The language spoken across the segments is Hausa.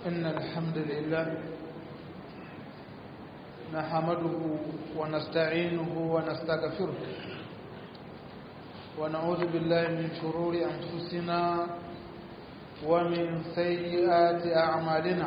إن الحمد لله نحمده ونستعينه ونستغفره ونعوذ بالله من شرور أنفسنا ومن سيئات أعمالنا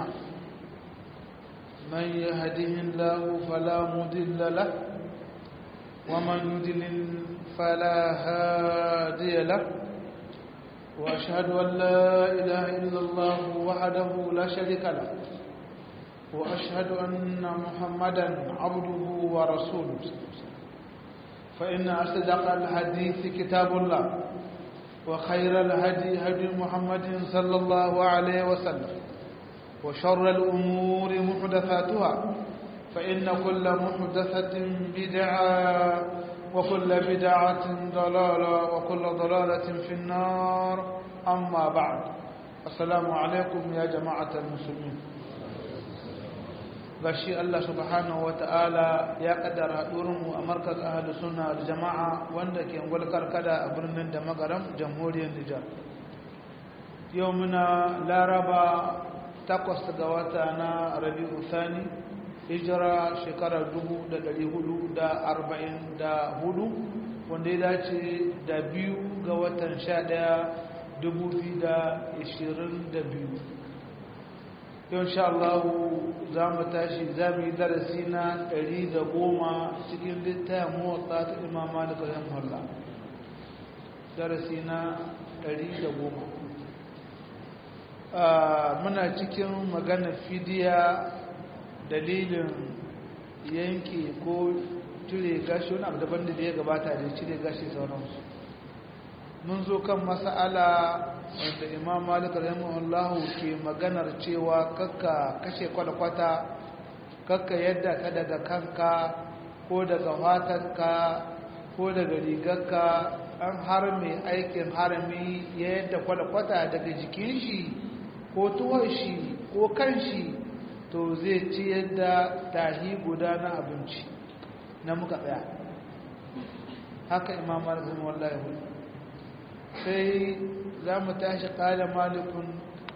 من يهده الله فلا مضل له ومن يضلل فلا هادي له وأشهد أن لا إله إلا الله وحده لا شريك له وأشهد أن محمدا عبده ورسوله فإن أصدق الحديث كتاب الله وخير الهدي هدي محمد صلى الله عليه وسلم وشر الأمور محدثاتها فإن كل محدثة بدعة وكل بدعة ضلالة وكل ضلالة في النار أما بعد السلام عليكم يا جماعة المسلمين gashi Allah subhanahu ta'ala ya kaddara mu a markaz ahli sunna da jama'a wanda ke ngulkar kada a birnin da magaram jamhuriyar Nijar yau muna laraba takwas ga wata na Rabi'u Thani hijira shekarar 444 wanda ya dace da biyu ga watan 11 2022 yau sha Allah za mu tashi za mu yi darasi na 110 cikin littafin motsa ta imama da ƙarshen halla darasi na 110 muna cikin magana fidiya dalilin yanke ko cire gashi wani abu daban da ya gabata da cire gashi sauransu mun zo kan mas'ala wanda imam malik rahimahullahu ke maganar cewa kakka kashe kwalkwata kakka yadda ka daga kanka ko daga fatanka ko daga rigarka an har mai aikin harami ya yadda kwalkwata daga jikin shi ko tuwon shi ko kan shi to zai ci yadda tahi guda na abinci na muka tsaya haka imam malik rahimahullahu sai za mu tashi ƙala malikun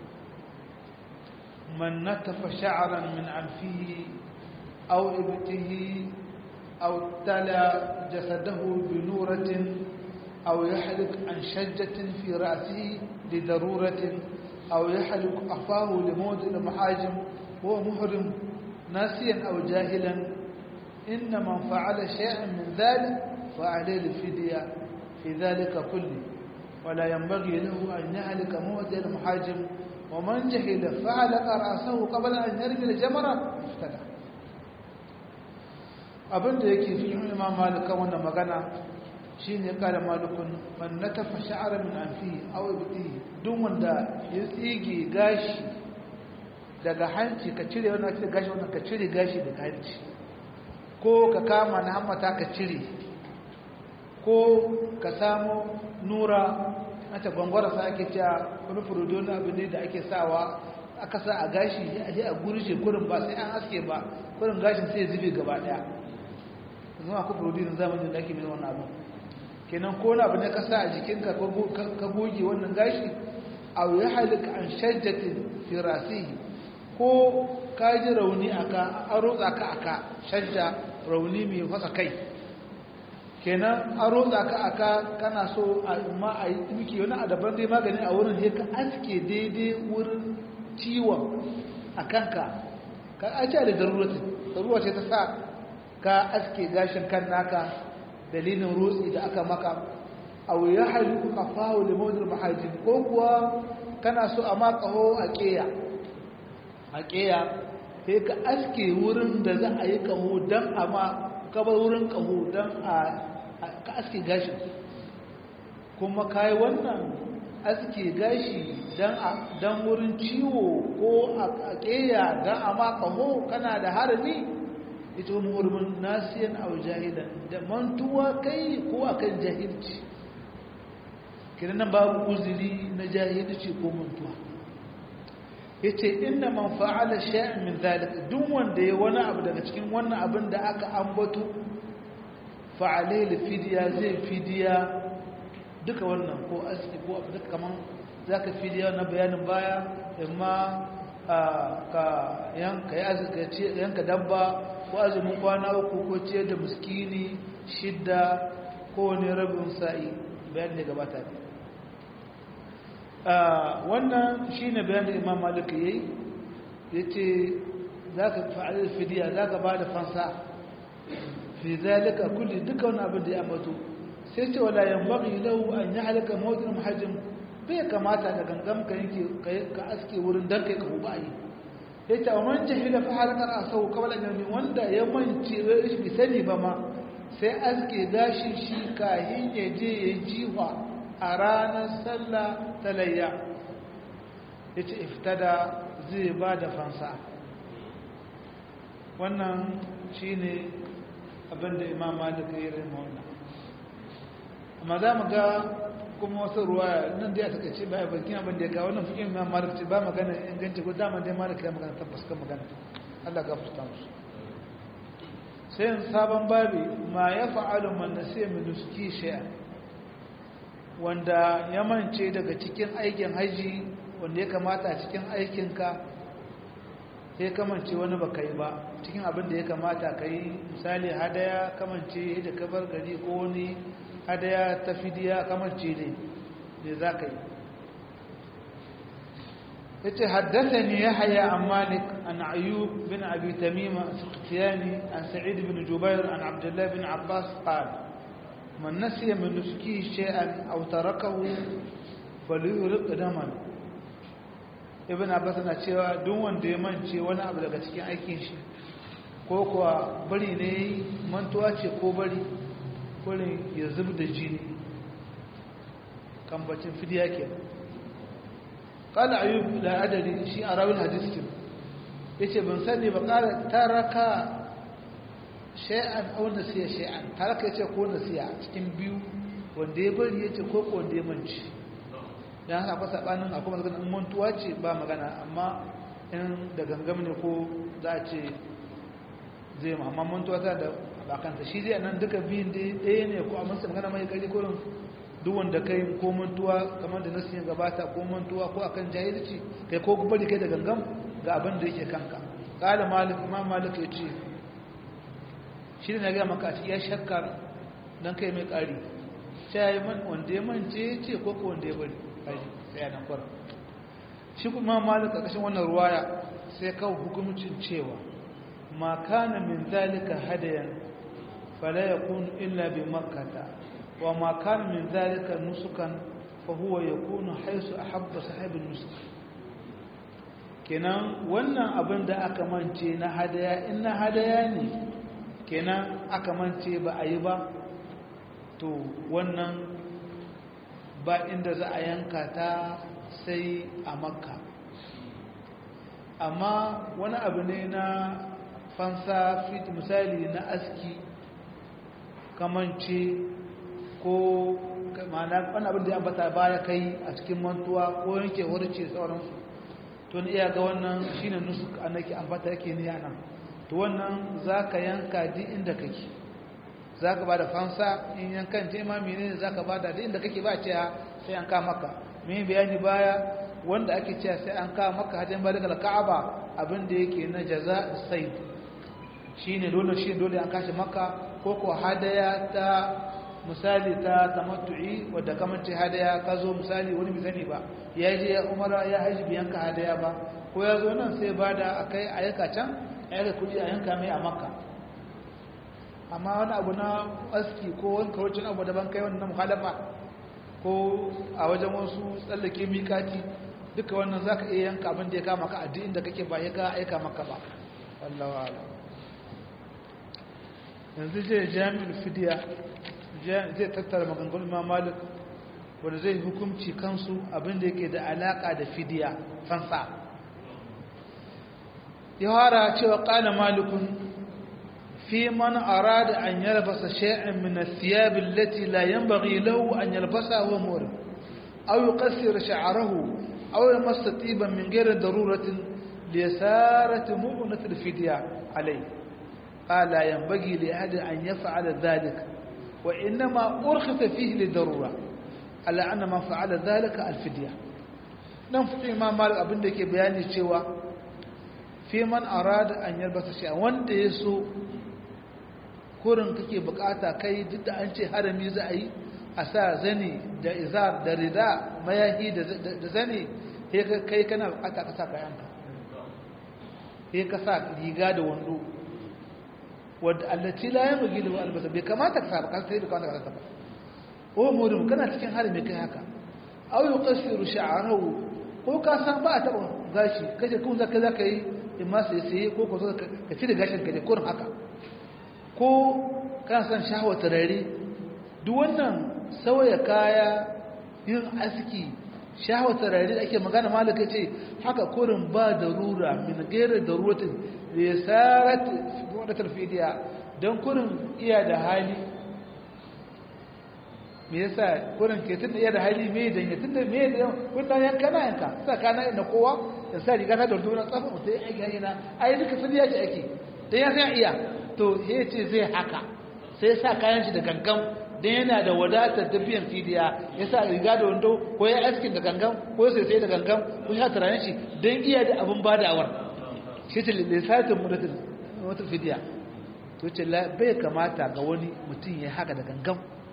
man natafa sha'aran min alfihi aw ibtihi aw tala jasadahu bi nuratin aw yahlik an shajjatin fi ra'sihi li daruratin aw yahlik afahu li mawdi' al-mahajim huwa muhrim nasiyan aw jahilan inna man fa'ala shay'an min dhalik fa alayhi al-fidya fi dhalika kulli ولا ينبغي له أن يهلك موت المحاجم ومن جهل فعلق رأسه قبل أن يرمي الجمرة افتدى abin da yake fi yin imam malika wannan magana shi ne kada malikun man na tafa sha'ara min amfi aw ibti duk wanda ya tsige gashi daga hanci ka cire wannan cire gashi wannan ka cire gashi daga hanci ko ka kama na hammata ka cire ko ka samu nura ata gwangwara sa ake cewa wani furudo na abu ne da ake sawa aka sa a gashi a je a gurshe kurin ba sai an aske ba kurin gashin sai zube gaba daya yanzu akwai furudo na zamanin da ake mai wannan abu kenan ko na abu ne ka sa a jikinka ka goge wannan gashi a ya halika an shajjatin firasihi ko ka ji rauni aka an rotsa ka aka shajja rauni mai fasa kai kenan an rotsa ka aka kana so a ma a yi miki wani a daban dai magani a wurin sai ka aske daidai wurin ciwon a kanka ka ace da daruratin daruwa ce ta sa ka aske gashin kan naka dalilin rotsi da aka maka a wuya halittu a fawo da mawajin mahajin ko kuwa kana so a makaho a keya a keya sai ka aske wurin da za a yi kaho don a ma kabar wurin kaho don a ka aske gashi kuma kayi wannan aske gashi don wurin ciwo ko a ƙeya don a ma kaho kana da harami ita wani hurumin nasiyan a jahilan da mantuwa kai ko akan jahilci kiran nan babu uzuri na jahilci ko mantuwa yace inna man fa'ala shay'an min zalika duk wanda ya wani abu daga cikin wannan abin da aka ambato fa alayhi fidiya zai fidiya duka wannan ko aski ko abu duka kaman zaka fidiya na bayanin baya amma ka yanka dabba ko azumin kwana uku ko ciyar da muskini shidda ko ne rabin sa'i bayan da gabata ne wannan shi ne bayan da imam malik ya yi ya ce za ka fa'adar fidiya za ka ba da fansa fi zalika kulli duka wani abin da ya ambato sai ce wala yan baki lau an yi halaka mawajin mahajin bai kamata da gangan ka yanke ka aske wurin dan kai ka huba yi ya ce a man jahila fa halakar a sau kawal an wanda ya mance bai sani ba ma sai aske gashin shi kahin ya je ya jiwa a ranar sallah ta layya ya ce iftada zai ba da fansa wannan shi ne abinda imam malika ya rai wannan amma za mu ga kuma wasu ruwa nan da ya taka ce baya bakin abin da ya kawo wannan fikin imam malika ce ba magana inganci ko dama dai malika ya magana tabbas kan magana Allah ga fusta musu sai sabon babi ma ya fa'alu man nasiya min nuski shay'a wanda ya mance daga cikin aikin haji wanda ya kamata cikin aikinka sai kamance wani ba ka yi ba cikin abin da ya kamata ka yi misali hadaya kamance da kabar gari ko wani hadaya ta fidiya kamance ne da za ka yi ya ce haddasa ne ya haya an malik an ayyub bin abi tamima sukhtiyani an sa'id bin jubair an abdullahi bin abbas qala من نسي من نسكه شيئا أو تركه فليرق دما ibn abbas na cewa duk wanda ya mance wani abu daga cikin aikin shi ko kuwa bari ne mantuwa ce ko bari kurin ya zub da jini kambacin fidiya ke kala ayyub da adari shi a rawin hadiskin ya ce ban sani ba kara taraka shay'an aw nasiya shay'an taraka yace ko nasiya cikin biyu wanda ya bari yace ko ko wanda ya manci dan haka akwai sabanin akwai magana in mantuwa ce ba magana amma in da gangam ne ko za a ce zai ma amma mantuwa ta da bakanta shi zai nan duka biyun da ɗaya ne ko amma sai magana mai kari ko duk wanda kai ko mantuwa kamar da nasiya gabata ko mantuwa ko akan jahilci kai ko bari kai da gangam ga abin da yake kanka qala malik imam malik yace shi ne na gaya maka a cikin ya shakkar don kai mai ƙari sai ya man wanda ya mance ce ko ko wanda ya bari ƙari sai ya nan kwara shi kuma malik a ƙashin wannan ruwaya sai kawo hukumcin cewa ma kana min zalika hadayan fala yakunu illa bi makkata wa ma kana min zalika nusukan fa huwa yakunu haisu ahabba sahibin nusuk kenan wannan abin da aka mance na hadaya in na hadaya ne kenan aka mance ba a yi ba to wannan ba inda za a yanka ta sai a makka amma wani abu ne na fansa fit misali na aski kamance ko ma'ana wani abin da ya bata baya kai a cikin mantuwa ko yanke wurce sauransu to ni iya ga wannan shine nusuk annaki ambata yake ni nan to wannan za ka yanka duk inda kake za ka ba da fansa in yankan ce ma mene ne za ka ba da duk inda kake ba cewa sai an kama maka mai bayani baya wanda ake cewa sai an kama maka hajjan ba daga ka'aba abin da yake na jaza sai shi ne dole shi dole an kashe maka ko ko hadaya ta misali ta tamattu'i wadda kamance hadaya ka zo misali wani bai sani ba ya je ya umara ya haji biyan ka hadaya ba ko ya zo nan sai ba da akai a yanka can a yanka kuɗi a yanka mai a makka amma wani abu na aski ko wani kawarcin abu daban kai wannan muhalafa ko a wajen wasu tsallake mikati duka wannan za ka iya yanka abin da ya kama ka a duk inda kake ba ya ka aika maka ba wallawa ala yanzu zai jami'ul fidiya zai tattara maganganun ma malik wanda zai hukumci kansu abin da yake da alaka da fidiya fansa ya fara cewa ƙala malikun في من أراد أن يلبس شيئا من الثياب التي لا ينبغي له أن يلبسها وهو مورد أو يقصر شعره أو يمس طيبا من غير ضرورة ليسارة مؤنة الفدية عليه قال لا ينبغي لأحد أن يفعل ذلك وإنما أرخص فيه للضرورة على أن من فعل ذلك الفدية nan fi imam malik abin da ke bayani cewa fi man arada an yarbata shi wanda ya so kurin kake bukata kai duk da an ce harami za a yi a sa zane da izar da rida mayahi da zane kai kana bukata ka sa kayanka sai ka sa riga da wando wadda allaci la ya bugi da albasa bai kamata ka sa ba sai bai kamata ka sa ba o murim kana cikin harami kai haka aw yuqassiru sha'rahu ko ka san ba a taba gashi kaje kun zaka zaka yi in ma sai sai ko ko ka ci da gashin ka ne kurin haka ko kana san shahwa tarare duk wannan sauya kaya yin aski shahwa tarare da ake magana malaka ce haka kurin ba darura min gaira daruratin da ya sarat wadatar fidiya don kurin iya da hali me yasa kurin ke tun da iya da hali me dan ya tun da me da wannan yanka na yanka sa kana na kowa da sa riga ta da dona tsafa mutai ai ga na ai duka sun yaji ake dan ya san iya to he ce zai haka sai sa kayan shi da gangan dan yana da wadatar da biyan fidiya ya sa riga da wando ko ya askin da gangan ko sai sai da gangan ko ya tarayen shi dan iya da abin badawar shi ce lissatin mudatin wata fidiya to ce bai kamata ga wani mutum ya haka da gangan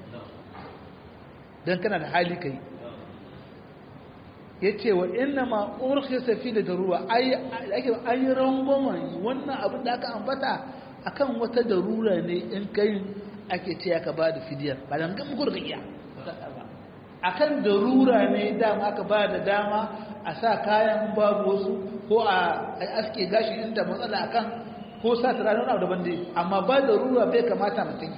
don kana da hali kai ya ce wa ina ma ƙorƙe safi da daruwa ake an yi rangwamen wannan abin da aka ambata akan wata darura ne in kai ake ce aka ba da fidiyar ba da gan muku iya a kan darura ne dama aka ba da dama a sa kayan babu wasu ko a aske gashi inda matsala akan ko sa turare wani abu daban dai amma ba da ruwa bai kamata mutum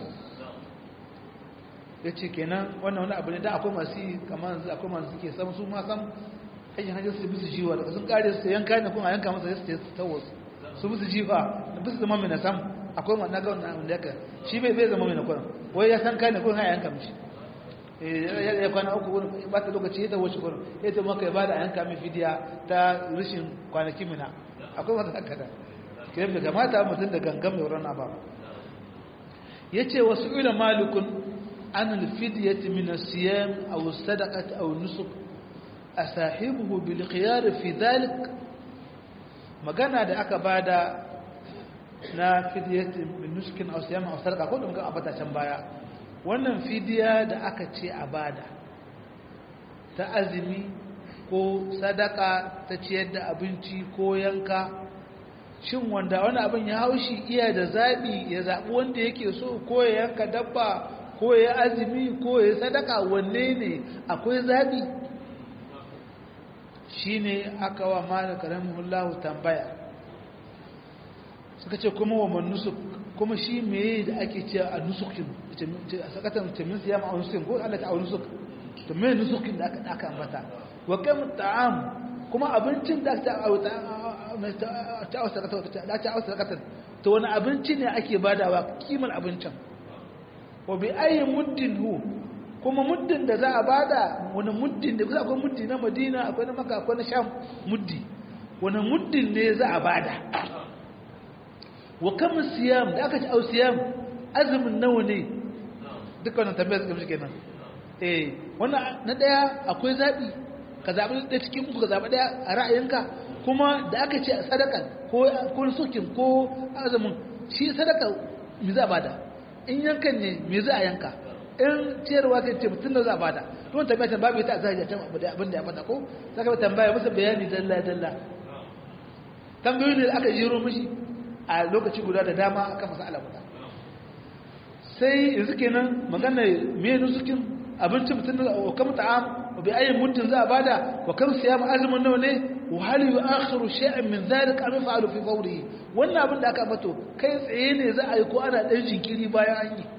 ya ce kenan wannan wani abu ne da akwai masu yi kamar yanzu akwai masu suke sam su ma sam hanyar hanyar su bisu jiwa daga sun kare su yanka ne kuma yanka masa su ta wasu su bisu jiwa da bisu zama mai na sam akwai wani na ga wannan wanda yaka shi bai bai zama mai na kwanan wai ya san kai ne kuma ya yanka mishi ya kwana uku wurin ba ta lokaci ya tawo shi kurin ya ce maka ya bada a yanka mai fidiya ta rashin kwanaki mina akwai wata haka da ke bai kamata mutum da gangan mai wurin ba ya ce wasu ila malikun an alfidiyati min asiyam aw sadaqati aw nusuk asahibuhu bil khiyar fi dhalik magana da aka bada na fidiyati min nusukin aw siyam aw sadaqa ko da muka abata can baya wannan fidiya da aka ce a bada ta azumi ko sadaka ta ciyar da abinci ko yanka shin wanda wani abin ya haushi iya da zaɓi ya zaɓi wanda yake so ko ya yanka dabba ko ya azumi ko ya sadaka wanne ne akwai zaɓi shi ne aka wa malaka rahimahullahu tambaya suka ce kuma wa manusuk kuma shi meye da ake ce a nusukin a sakatan tamin siya ma'a nusukin ko Allah ta a nusuk to me nusukin da aka ambata wa kam ta'am kuma abincin da ta auta ta auta ta ta auta to wani abinci ne ake badawa kimar abincin wa bi ayi muddin hu kuma muddin da za a bada wani muddin da kusa akwai muddi na Madina akwai na Makka akwai na Sham muddi wani muddin ne za a bada wa kam siyam da aka ci au siyam azumin nawa ne duka wannan tambayar suka mishi kenan eh wannan na daya akwai zabi ka zabi da cikin uku ka zabi daya a ra'ayinka kuma da aka ce sadaka ko ko sukin ko azumin shi sadaka me za a bada in yankan ne me za a yanka in ciyarwa kai ce mutum da za a bada don tambaya tan babu ita a zahiri can abin da ya fada ko saka tambaya masa bayani dalla dalla tambayoyi ne aka jiro mishi a lokaci guda da dama aka masa ala guda sai yanzu kenan magana me nusukin abinci mutum da wa kam ta'am wa bi ayyin muddin za a bada wa kam siyam azumin nawa ne wa hal yu'akhiru shay'an min dhalika am yaf'alu fi fawrihi wannan abin da aka bato kai tsaye ne za a yi ko ana dan jinkiri bayan an yi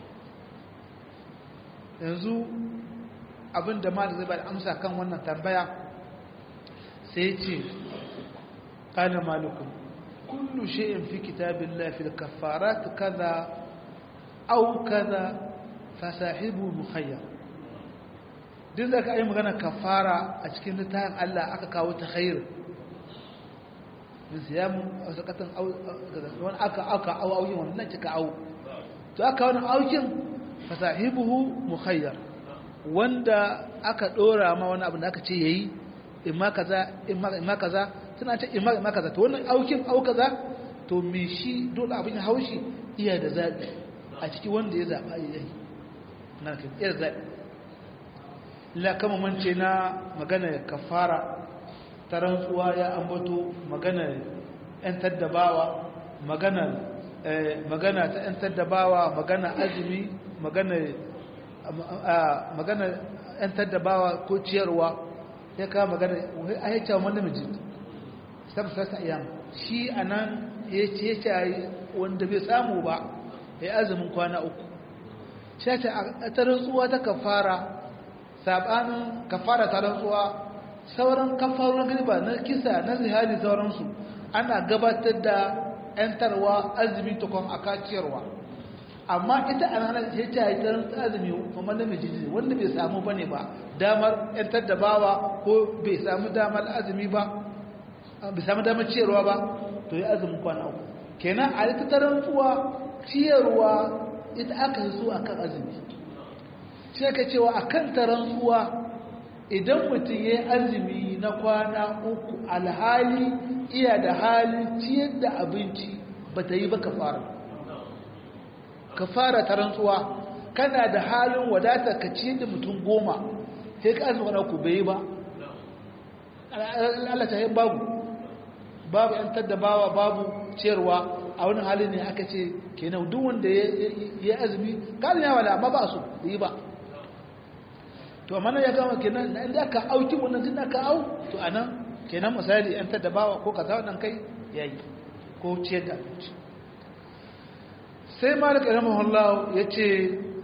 yanzu abin da malam zai bada amsa kan wannan tambaya sai ya ce qala malukum kullu shay'in fi kitabillahi fil kaffarat kaza aw kaza fasahibu mukhayyar duk da ka yi magana kafara a cikin littafin Allah aka kawo ta khair min siyamu aw sakatan aw wani aka aka aw auyin wannan cika aw to aka wani aukin fasahibuhu mukhayyar wanda aka dora ma wani abu da aka ce yayi imma kaza imma imma kaza suna ta ima ima kaza to wannan aukin au kaza to me shi dole abin ya haushi iya da zaɓi a ciki wanda ya zaɓa ya yi na ke iya zaɓi la kama mance na magana kafara ta rantsuwa ya ambato magana yan taddabawa magana magana ta yan taddabawa magana azumi magana magana yan taddabawa ko ciyarwa ya kawo magana a ya cewa wani namiji sabsasa ayyam shi a nan ya ce ya ce wanda bai samu ba ya azumin kwana uku shi ya ce a ta rantsuwa ta kafara sabanin kafara ta rantsuwa sauran kafarorin gariba na kisa na zihari sauransu ana gabatar da yantarwa azumi tukon a kaciyarwa amma ita a ranar ya ce ya ce azumi kuma namiji ne wanda bai samu ba ne ba damar yantar da bawa ko bai samu damar azumi ba bai samu damar ciyarwa ba to ya azumin kwana uku kenan a ita ta rantsuwa ciyarwa ita aka yi so a kan azumi shi aka cewa a kan ta rantsuwa idan mutum ya yi azumi na kwana uku alhali iya da halin ciyar da abinci ba ta yi ba kafara kafara ta rantsuwa kana da halin wadata ka ciyar da mutum goma sai ka azumi ku bai yi ba Allah ta yi babu babu yan taddabawa babu ciyarwa a wani halin ne aka ce kenan duk wanda ya azumi kalin yawa da amma ba su da yi ba to amma ya gama kenan na inda aka auki wannan tun aka au to a nan kenan misali yan taddabawa ko kaza wannan kai ya yi ko ciyar da abinci sai malik rahimahullah ya ce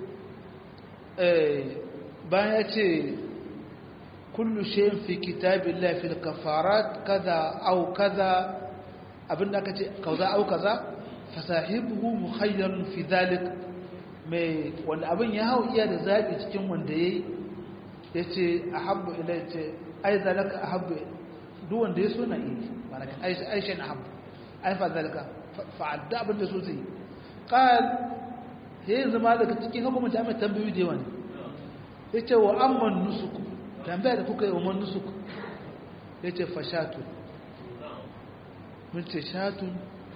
bayan ya ce kullu shayin fi kitabillah fil kafarat kaza au kaza abinda aka ce kaza au kaza fasahibuhu mukhayyarun fi dhalik mai wanda abin ya hau iya da zabi cikin wanda yayi yace ahabbu ilay ce ai zalaka ahabbu duk wanda ya so na yi baraka aisha na ahabbu ai fa zalaka fa'adda abin da so zai qal yayin zama daga cikin hukumar mai tambayoyi da yawa ne yace wa amman nusuku tambaya da kuka yi wa manusuk ya ce fashatun mun ce shatun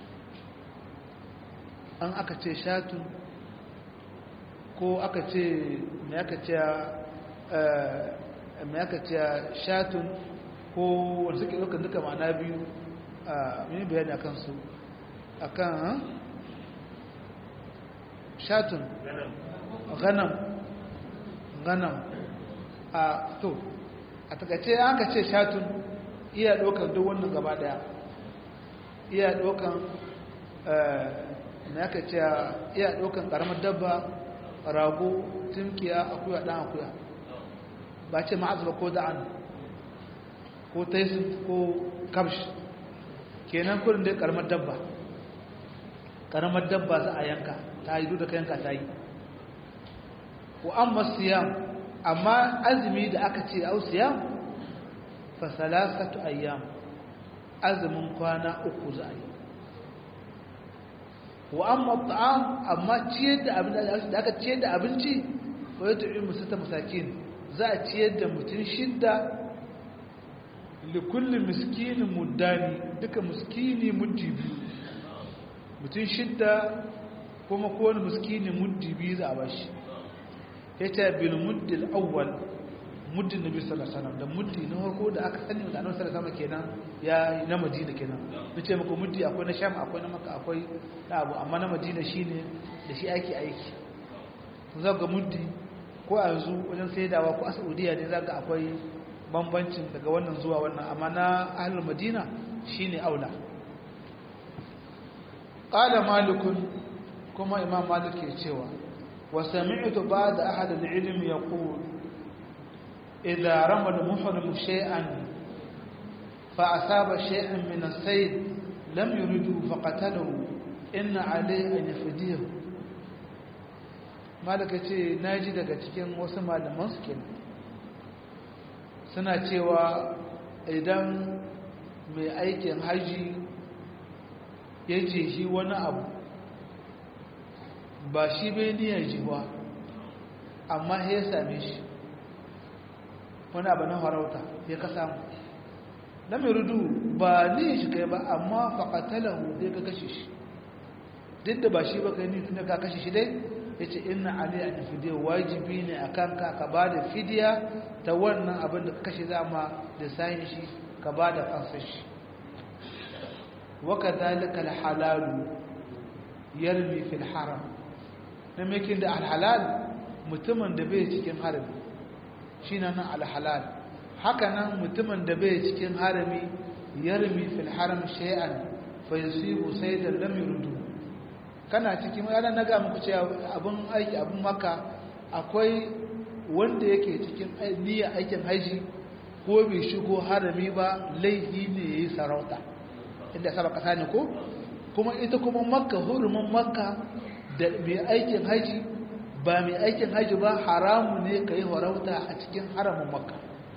an aka ce shatun ko aka ce mai aka ce mai aka ce shatun ko wanda suke ɗaukar duka ma'ana biyu a mini bayani a kansu a kan shatun ganam ganam a to a takaice an ka ce shatun iya ɗaukar duk wannan gaba ɗaya iya ɗaukar na ka ce iya ɗaukar ƙaramar dabba rago timkiya akuya ɗan akuya ba ce ma'azaba ko da'an ko taisun ko kamsh kenan kurin dai ƙaramar dabba ƙaramar dabba za a yanka ta yi duk da ka yanka ta yi wa amma siyam amma azumi da aka ce ausiya fa salasatu ayyam azumin kwana uku za a yi wa amma ta'am amma ciyar da abin da aka ciyar da abinci wa ya tu'i musata masakin za a ciyar da mutum shidda li kulli miskinin muddani duka miskini muddi biyu mutum shidda kuma kowane miskini muddi biyu za a bashi ya ce bil muddil awwal muddin nabi sallallahu alaihi wasallam da muddi na farko da aka sani da annabi sallallahu alaihi wasallam kenan ya na madina kenan nace muku muddi akwai na sham akwai na makka akwai na abu amma na madina shine da shi ake aiki to za ga muddi ko a yanzu wajen saidawa ko a saudiya ne za ga akwai bambancin daga wannan zuwa wannan amma na ahlul madina shine aula qala malikun kuma imam malik ke cewa وسمعت بعد أحد العلم يقول إذا رمى المحرم شيئا فأصاب شيئا من السيد لم يرده فقتله إن عليه أن يفديه malaka ce na ji daga cikin wasu malaman su kenan suna cewa idan mai aikin haji ya ce shi wani abu ba shi bai niyyar ji ba amma ya same shi wani abu na farauta ya ka samu lam yuridu ba ni shi kai ba amma faqatalahu dai ka kashe shi duk da ba shi ba kai ni tunda ka kashe shi dai yace inna alayya an fidiya wajibi ne akan ka ka bada fidiya ta wannan abin da ka kashe zama da sayin shi ka bada fansar shi wa kadhalika al-halal yarmi fil haram na mekin da al-halal mutumin da bai cikin harami shine nan al-halal haka nan mutumin da bai cikin harami yarmi fil haram shay'an fa yusibu saydan lam yurdu kana cikin yana na ga muku cewa abun aiki abun maka akwai wanda yake cikin niyyar aikin haji ko bai shigo harami ba laifi ne yayi sarauta inda saba kasa ne ko kuma ita kuma makka hurumin makka da mai aikin haji ba mai aikin haji ba haramu ne ka yi harauta a cikin haramin makka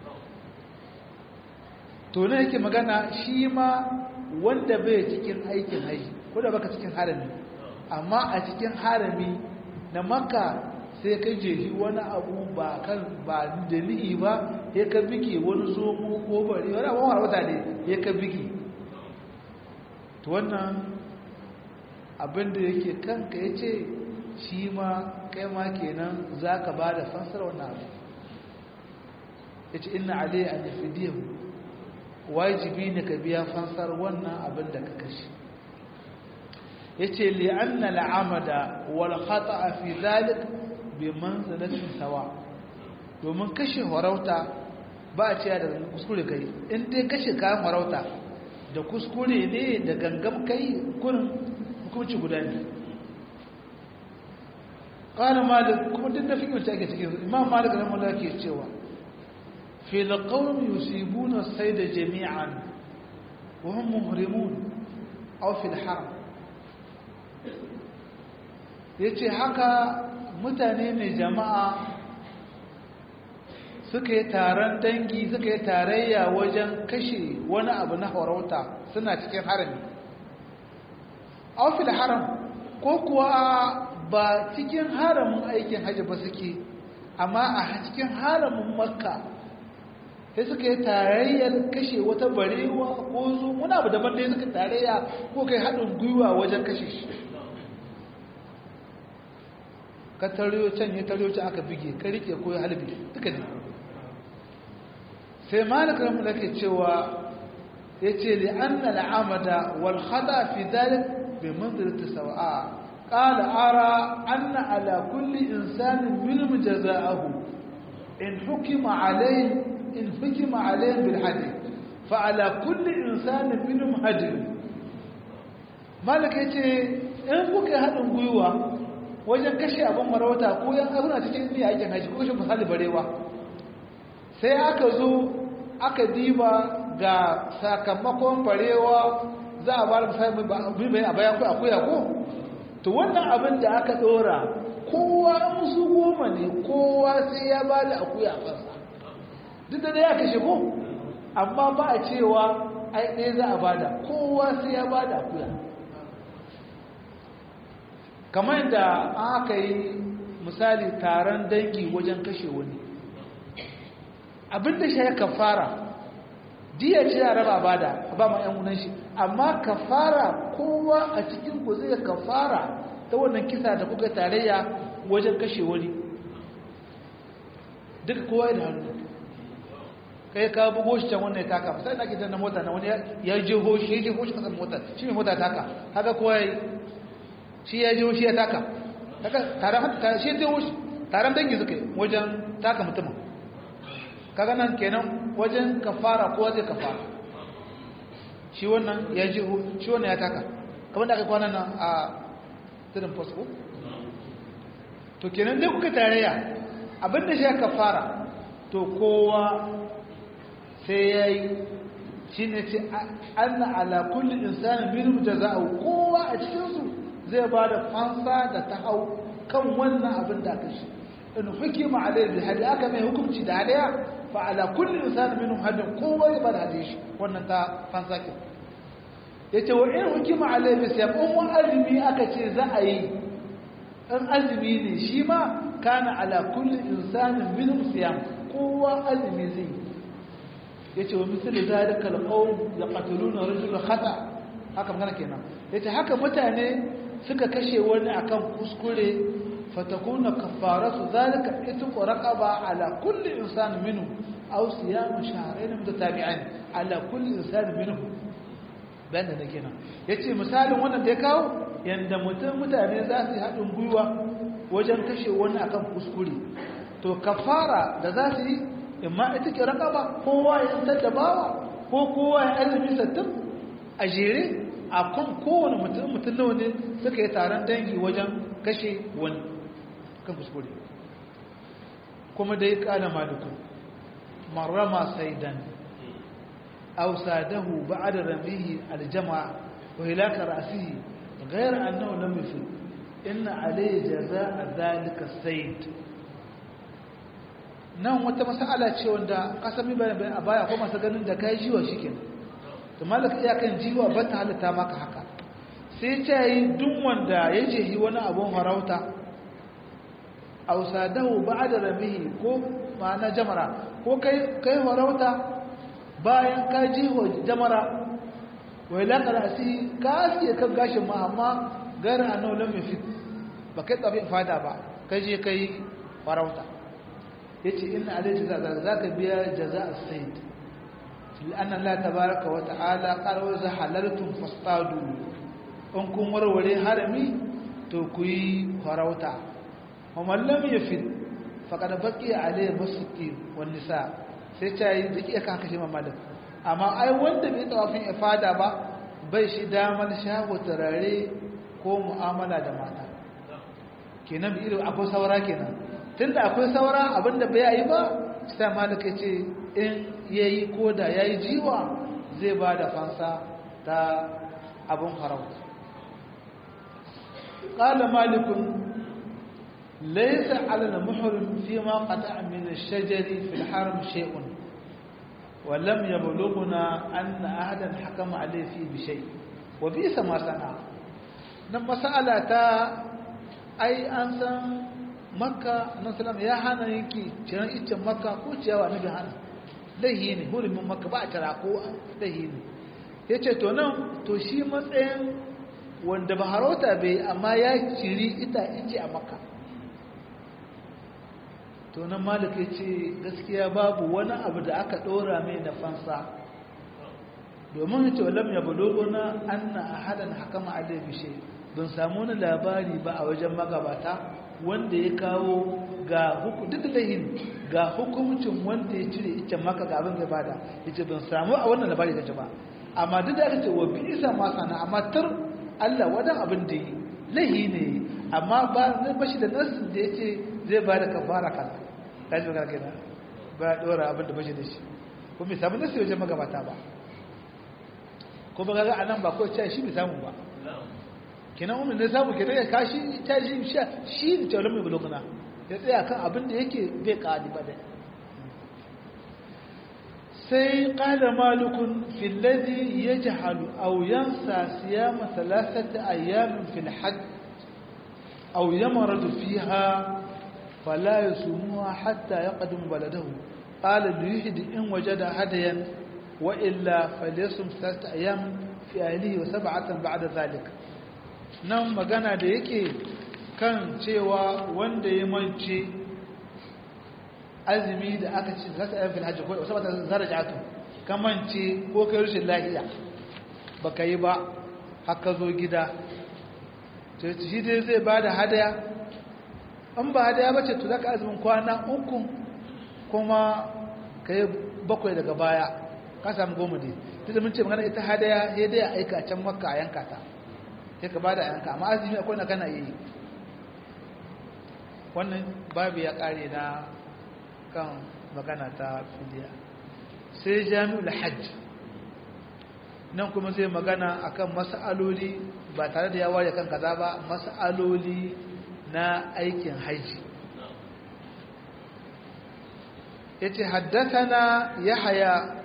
to ne yake magana shi ma wanda bai cikin aikin haji ko da baka cikin harami amma a cikin harami na makka sai ka jehi wani abu ba kan ba da ni'i ba ya ka bige wani zomo ko bari wani abu harauta ne ya ka bige to wannan abin da yake kanka ya ce shi ma kai ma kenan za ka ba da fansar wannan abu ya ce ina alayya a nufidiyan wajibi ne ka biya fansar wannan abin da ka kashe ya ce li'anna la'amada wal khata'a fi zalik bi manzalatin sawa domin kashe harauta ba a cewa da kuskure kai in dai kashe kayan harauta da kuskure ne da gangam kai kurin hukunci guda ne ƙana malik kuma duk da fikin ake cikin imam malik da mula ke cewa filakawun yusibuna sai da jami'an wahun muhrimun au fil haram ya ce haka mutane ne jama'a suka yi taron dangi suka yi tarayya wajen kashe wani abu na harauta suna cikin harami aufil haram ko kuwa ba cikin haramin aikin hajji ba suke amma a cikin haramin makka sai suka yi tarayyar kashe wata barewa ko zo wani abu daban dai suka tarayya ko kai haɗin gwiwa wajen kashe shi ka tariyo can ya tariyo can aka bige ka rike ko ya halbi duka ne sai malik ramu da ke cewa ya ce da an na la'amada wal hada fi dalik bai manzarta sawa'a ƙala ara an na ala kulli insanin minum jaza'ahu in hukima alayhi in hukima alayhi bil hadi fa ala kulli insanin minum hadi malik ya ce in kuka haɗin gwiwa wajen kashe abin marauta ko yan abuna cikin iya aikin haji ko kashe misali barewa sai aka zo aka diba ga sakamakon barewa za a ba da misali mai a bayan kai akuya ko to wannan abin da aka dora kowa musu goma ne kowa sai ya ba da akuya a kansa duk da ya kashe ko amma ba a cewa ai ɗaya za a bada kowa sai ya ba da akuya kamar da aka yi misali taron dangi wajen kashe wani abinda shi ya kafara diya ce ya raba bada ba ma yan shi amma kafara kowa a cikin ku zai kafara ta wannan kisa da kuka tarayya wajen kashe wani duk kowa da hannu kai ka bugo shi can wannan ya taka misali na ke na mota na wani ya je hoshi ya je hoshi kasar mota shi mai mota taka haka kowa ya shi ya jiwo shi ya taka shi ya jiwo shi taron dangi suka yi wajen taka mutumin kaga nan kenan wajen kafara kowa zai kafara shi wannan ya jiwo shi wannan ya taka kamar da aka kwanan nan a tsirin fasiko to kenan dai kuka tarayya abinda shi ya kafara to kowa sai ya yi shi ne ce an na ala kulli insanin minum jaza'u kowa a cikinsu zai ba da fansa da ta hau kan wannan abin da aka shi in hukima alayhi bil hadi aka mai hukunci da hadiya fa ala kulli insan minhum hadin kowa ya bada hadiya shi wannan ta fansa ke yace wa in hukima alayhi bi siyam in wani azumi aka ce za a yi in azumi ne shi ma kana ala kulli insanin minhum siyam kowa azumi zai yace wa misali zalika alqawm yaqtuluna rajula khata haka magana kenan yace haka mutane suka kashe wani akan kuskure fatakuna kafaratu zalika itqu raqaba ala kulli insan minhu aw siyam shahrayn mutatabi'ain ala kulli insan minhu banda da kenan yace misalin wannan da ya kawo yanda mutum mutane za su haɗin gwiwa wajen kashe wani akan kuskure to kafara da za su yi imma ita ke raqaba kowa ya tattabawa ko kowa ya azumi sattin a jere a kan kowane mutum mutum nawa ne suka yi taron dangi wajen kashe wani kan kuskure kuma dai kana maluku marama saidan aw sadahu ba'da ramihi aljama'a wa hilaka ra'sihi ghayr annahu lam yufid inna alayhi jazaa'a dhalika sayd nan wata mas'ala ce wanda kasami bayan a baya ko masu ganin da kai jiwa shikenan to malaka iyakan jiwa ba ta halitta maka haka sai ta yi duk wanda ya jehi wani abun farauta ausadahu ba'da rabihi ko ma'ana jamara ko kai kai farauta bayan ka jiho jamara wai la qarasi ka asiye kan gashin ma amma gara annahu lam yafit ba kai tsabi fada ba kai je kai farauta yace inna alayhi jaza zaka biya jaza as-sayd لأن الله تبارك وتعالى قال وإذا حللتم فاصطادوا إن كن وروري حرمي توكي فروتا ومن لم يفد فقد بقي عليه مسكين والنساء sai ta yi duk iya kan kashe mamalin amma ai wanda bai tawafin ifada ba bai shi damar shago turare ko mu'amala da mata kenan bi irin akwai saura kenan tunda akwai saura abinda bai yi ba sai malaka ce in yayi ko da yayi jiwa zai ba da fansa ta abun farauta qala malikun laysa 'ala al-muhrim fima qata'a min ash-shajari fi al-haram shay'un wa lam yablughna anna ahadan hakama alayhi fi bi shay wa bisa ma sana nan mas'ala ta ai an san makka nan sallam ya hana yake ciran iccen makka ko ciyawa nabi hana laihi ne hurumin makka ba a tara ko laihi ne ya ce to nan to shi matsayin wanda ba harauta bai amma ya ciri ita ice a makka to nan malik ya ce gaskiya babu wani abu da aka ɗora mai na fansa domin ya ce walam ya buloguna an na ahadan hakama alai bishe ban samu wani labari ba a wajen magabata wanda ya kawo ga duk lahin ga hukumcin wanda ya cire ita maka ga abin zai bada yace ban samu a wannan labari da ba amma duk da aka ce wa bi isa ma sana amma tar Allah wadan abin da yi lahi ne amma ba zai bashi da nasu da yace zai bada kafara kaza kaji magana kenan ba dora abin da bashi da shi ko bai samu nasu wajen magabata ba ko ba ga anan ba ko ce shi bai samu ba kenan umar ne samu kenan ya kashi ta shi shi da taulan mai buloguna ya tsaya kan abin da yake bai ƙadi ba dai sai ƙada malukun filazi ya ji halu auyansa siyama salasata ayyamin filhad auyama radu fiha fala ya sumuwa hatta ya ƙadin baladahu ƙala da yuhidi in waje da hadayan wa illa falisum salasata ayyamin fi ahlihi wa sab'atan ba'da zalika nan magana da yake kan cewa wanda ya mance azumi da aka ce za ta yi filhajji ko wasu bata zara jatu ka mance ko kai rushin lahiya ba ka yi ba haka zo gida to shi dai zai ba da hadaya an ba hadaya ba ce to za ka azumin kwana uku kuma ka yi bakwai daga baya ka samu goma ne duk da mun ce magana ita hadaya ya dai aika can makka a yanka ta sai ka bada yanka amma azumi akwai na kana yi wannan babu ya kare na kan magana ta fidiya sai jami'ul hajj nan kuma zai magana akan mas'aloli ba tare da ya ware kan kaza ba mas'aloli na aikin haji yace haddathana yahya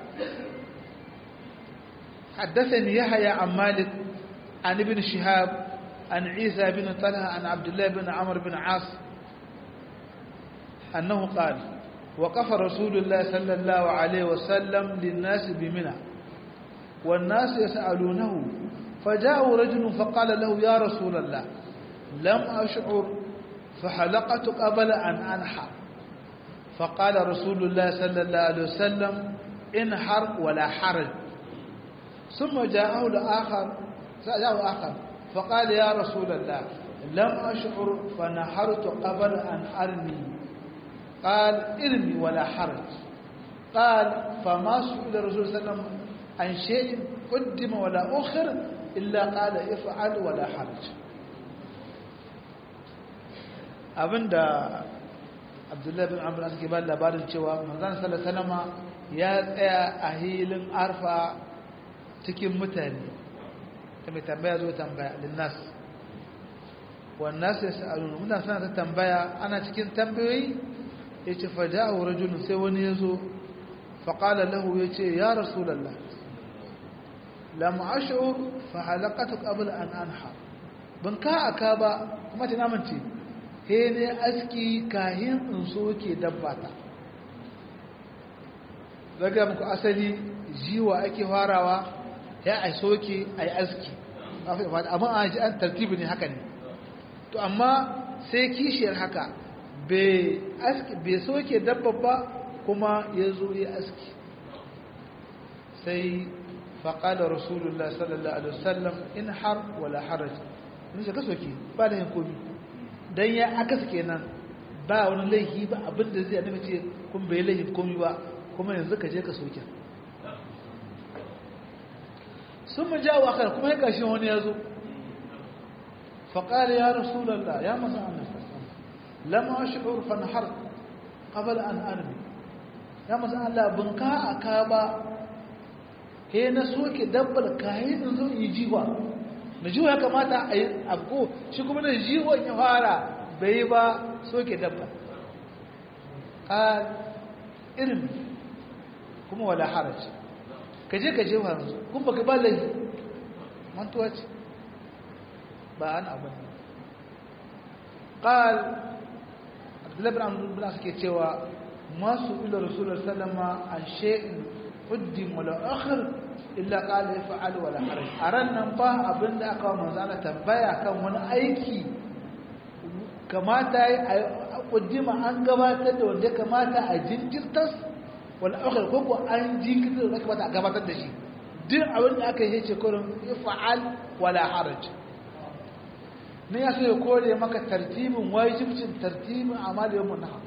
حدثني يحيى عن مالك عن ابن شهاب عن عيسى بن طلحة عن عبد الله بن عمرو بن عاص أنه قال وقف رسول الله صلى الله عليه وسلم للناس بمنى والناس يسألونه فجاء رجل فقال له يا رسول الله لم أشعر فحلقت قبل أن أنحر فقال رسول الله صلى الله عليه وسلم انحر ولا حرج ثم جاءه الآخر جاءه آخر فقال يا رسول الله لم أشعر فنحرت قبل أن أرمي قال ارمي ولا حرج قال فما سئل الرسول صلى الله عليه وسلم عن شيء قدم ولا أخر إلا قال افعل ولا حرج abinda abdullahi bin amur suke ba labarin cewa manzan salasalama ya tsaya a hilin arfa cikin mutane ta mai tambaya zo tambaya linnas wannan sai sa'alun mutane suna ta tambaya ana cikin tambayoyi ya ce faja a wurin sai wani ya zo faƙala lahu ya ce ya rasulallah lam ash'ur fa halaqatu qabla an anha ban ka aka ba kuma ta namance he ne aski kahin in soke dabbata daga muku asali jiwa ake farawa ya ai soke ai aski amma an ji an tartibi ne haka ne to amma sai kishiyar haka bai soke dabba ba kuma ya zo ya aski sai faƙalar rasulullah sallallahu alaihi wasallam in har wala haraj in ka soke ba da yin komi don ya aka suke nan ba wani laifi ba abinda zai annabi ce kun bai laifin komi ba kuma yanzu ka je ka soke sun mu jawo akar kuma ya gashi wani ya zo faƙalar ya rasulallah ya masa annabi lama shi'ur fanhar qabla an armi ya masa Allah bunka aka ba he na soke dabbar kayan in zo yi jiwa na jiwa ya kamata a yi abko shi kuma na jiwa ya fara bai ba soke dabba a irin kuma wala haraci ka je ka je wa yanzu kun baka ba lai mantuwa ce ba an abin قال abdullahi bin amur bin suke cewa masu ila rasulullah sallama an shay'in quddim wala akhir illa qala yaf'al wala haraj aran nan fa abinda aka wa manzo Allah tambaya kan wani aiki kamata ai quddima an gabatar da wanda kamata a jinkirtas wala akhir ko ko an jinkirtar da kamata a gabatar da shi duk abin da aka yi ce kurin yaf'al wala haraj ne ya so ya kore maka tartibin wajibcin tartibin amal yawon naha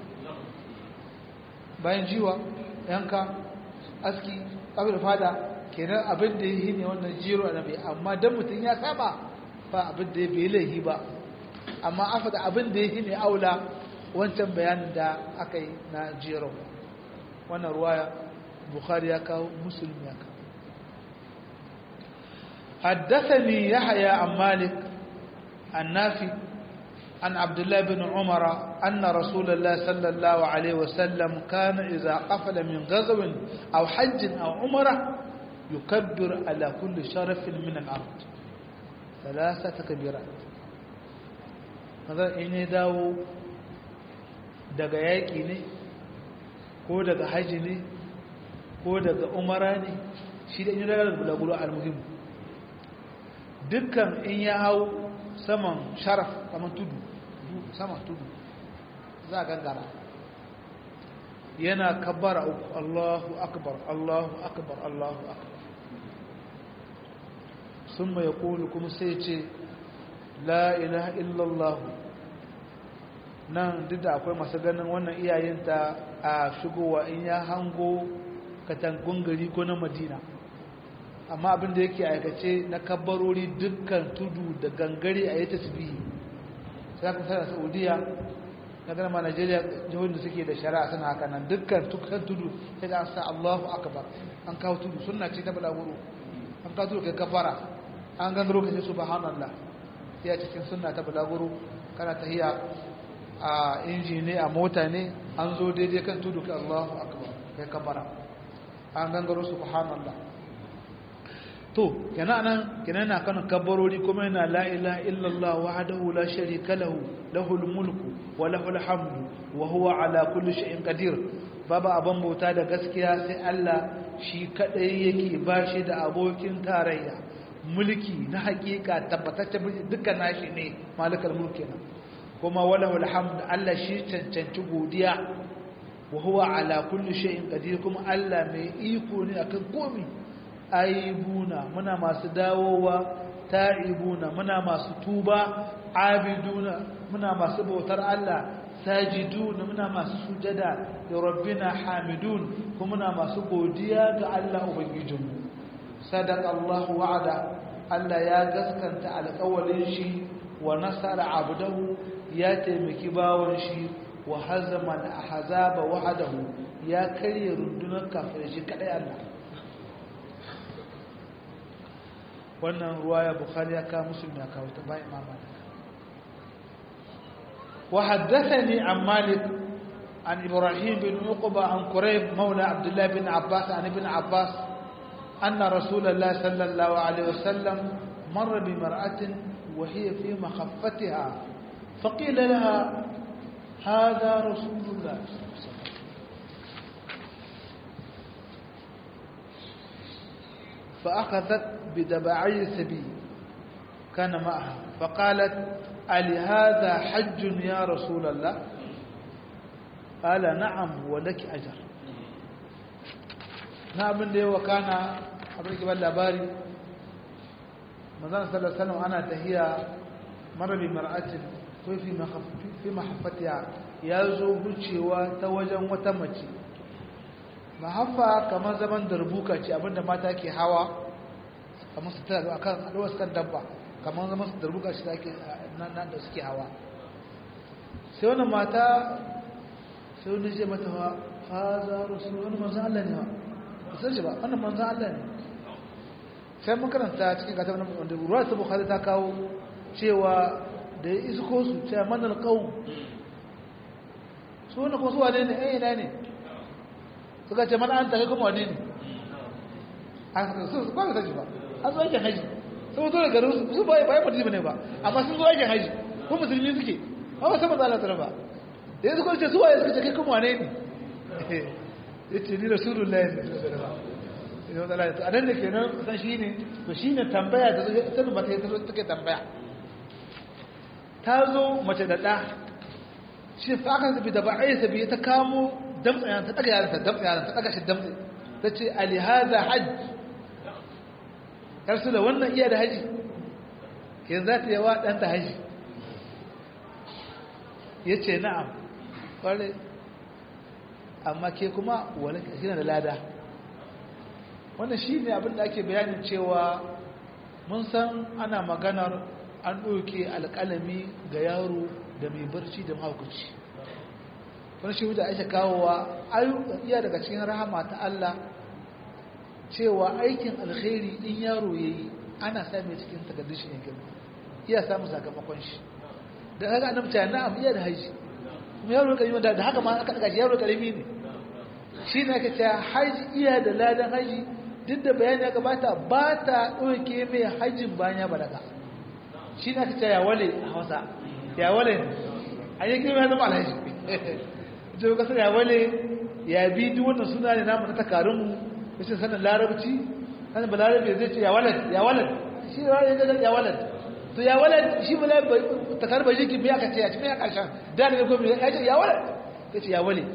bayan jiwa yanka aski kabir fada kenan abin da yi ne wannan jiro na bai amma dan mutum ya saba ba abin da ya bai laihi ba amma afa da abin da yi ne aula wancan bayanin da aka yi na jiro wannan ruwaya bukhari ya kawo musulmi ya kawo حدثني يحيى عن مالك النافي عن عبد الله بن عمر أن رسول الله صلى الله عليه وسلم كان إذا قفل من غزو أو حج أو عمرة يكبر على كل شرف من الأرض ثلاثة كبيرات هذا إن داو daga yaƙi ne ko daga haji ne ko daga umara ne shi da in daga bulaguro al-muhim dukkan in ya hau saman sharaf saman tudu saman tudu za a gangara yana kabbara uku Allahu akbar Allahu akbar Allahu akbar sun mai kulu kuma sai ce la ilaha illallah nan duk da akwai masu ganin wannan iyayenta a shigowa in ya hango katangun gari ko na madina amma abin da yake aikace na kabbarori dukkan tudu da gangare a yi tasbihi sai aka sana saudiya na gama najeriya jihohin da suke da shari'a suna haka nan dukkan dukkan tudu sai da an sa allahu akbar an kawo tudu suna ce ta balaguro an kawo tudu kai kafara an gangaro ka ce subhanallah ya cikin sunna ta balaguro kana tahiya a inji ne a mota ne an zo daidai kan tudu kai allahu akbar kai kafara an gangaro subhanallah to kenan nan kenan na kan kabbarori kuma yana la ilaha illallah wahdahu la sharika lahu lahul mulku wa lahul hamdu wa huwa ala kulli shay'in qadir babu abin bauta da gaskiya sai Allah shi kadai yake bashi da abokin tarayya mulki na hakika tabbatacce duka nashi ne malikal mulki nan kuma walahul hamd Allah shi cancanci godiya wa huwa ala kulli shay'in qadir kuma Allah mai iko ne akan komai aibuna muna masu dawowa ta'ibuna muna masu tuba abiduna muna masu bautar Allah sajiduna muna masu sujada da rabbina hamidun kuma muna masu godiya ga Allah ubangijinmu sadaqa Allah wa'ada Allah ya gaskanta alƙawarin shi wa nasara abdahu ya taimaki bawon shi wa hazama al-ahzaba wahdahu ya karye rundunar kafirai shi kadai Allah wannan ruwaya bukhari ya kawo muslim ya kawo ta bayan imam wa haddathani an malik an ibrahim bin uqba an qurayb mawla abdullah bin abbas an ibn abbas anna rasulullah sallallahu alaihi wasallam مر بمرأة وهي في مخفتها فقيل لها هذا رسول الله فأخذت بدبعي السبي كان معها فقالت ألهذا حج يا رسول الله قال نعم ولك أجر نعم اللي وكان أبريك باللاباري مزان صلى الله عليه وسلم أنا تهيا مر بمرأة في في محفتها يازو بلشيوا توجا وتمشي mahaffa kamar zaman darbuka ce abinda mata ke hawa kamar su tara a kan alwas kan dabba kamar zaman su darbuka shi da nan da suke hawa sai wani mata sai wani ce mata wa haza rasul wani manzan Allah ne wa ba san shi ba wannan manzan Allah ne sai mun karanta cikin gata wani wanda ruwa ta bukhari ta kawo cewa da ya isko su cewa manal qaum su wani kuma su wane ne eh ina ne suka ce mana an tare kuma wane ne a su ba da ba an zo aikin haji sun zo da garin su su ba ya mutu ne ba amma sun zo aikin haji ko musulmi suke ba ba sama zala tara ba da yanzu kwanci su waye suka ce kai kuma wane ne ya ce ni rasulullahi ne a nan da ke nan san shi ne to shi ne tambaya da sanin mata ya zo take tambaya ta zo mace da ɗa shi fa aka zabi da ba'ai sabi ta kamo damtsa yana ta daga yaran ta damtsa yaran ta daga shi damtsa ta ce alihaza hajj yarsu da wannan iya da haji yanzu za ta yi wa ɗanta haji ya ce na'am ƙwarai amma ke kuma wani ƙasina da lada wannan shi ne abin da ake bayanin cewa mun san ana maganar an ɗauke alƙalami ga yaro da mai barci da mahaukaci wani shi da ake kawowa iya daga cikin rahama ta Allah cewa aikin alkhairi in yaro ya yi ana same cikin takardun shi ne girma iya samun sakamakon shi da haka annabi ta na'am iya da haji kuma yaro karimi da haka ma aka daga yaro karimi ne shi ne aka ce haji iya da ladan haji duk da bayani ya gabata ba ta ɗauke mai hajjin bayan ya balaga shi ne aka ce ya wale a hausa ya wale a yi girma ya zama alhaji ita kasar ya wale ya bi duk wannan suna ne namu na takarunmu rashin sanin larabci sanin ba larabci zai ce ya walad ya walad shi ya ga ya walad to ya walad shi ba takarun bai jikin biya ka ce a cikin ya karshen da ne ko ya ce ya walad ya ce ya wale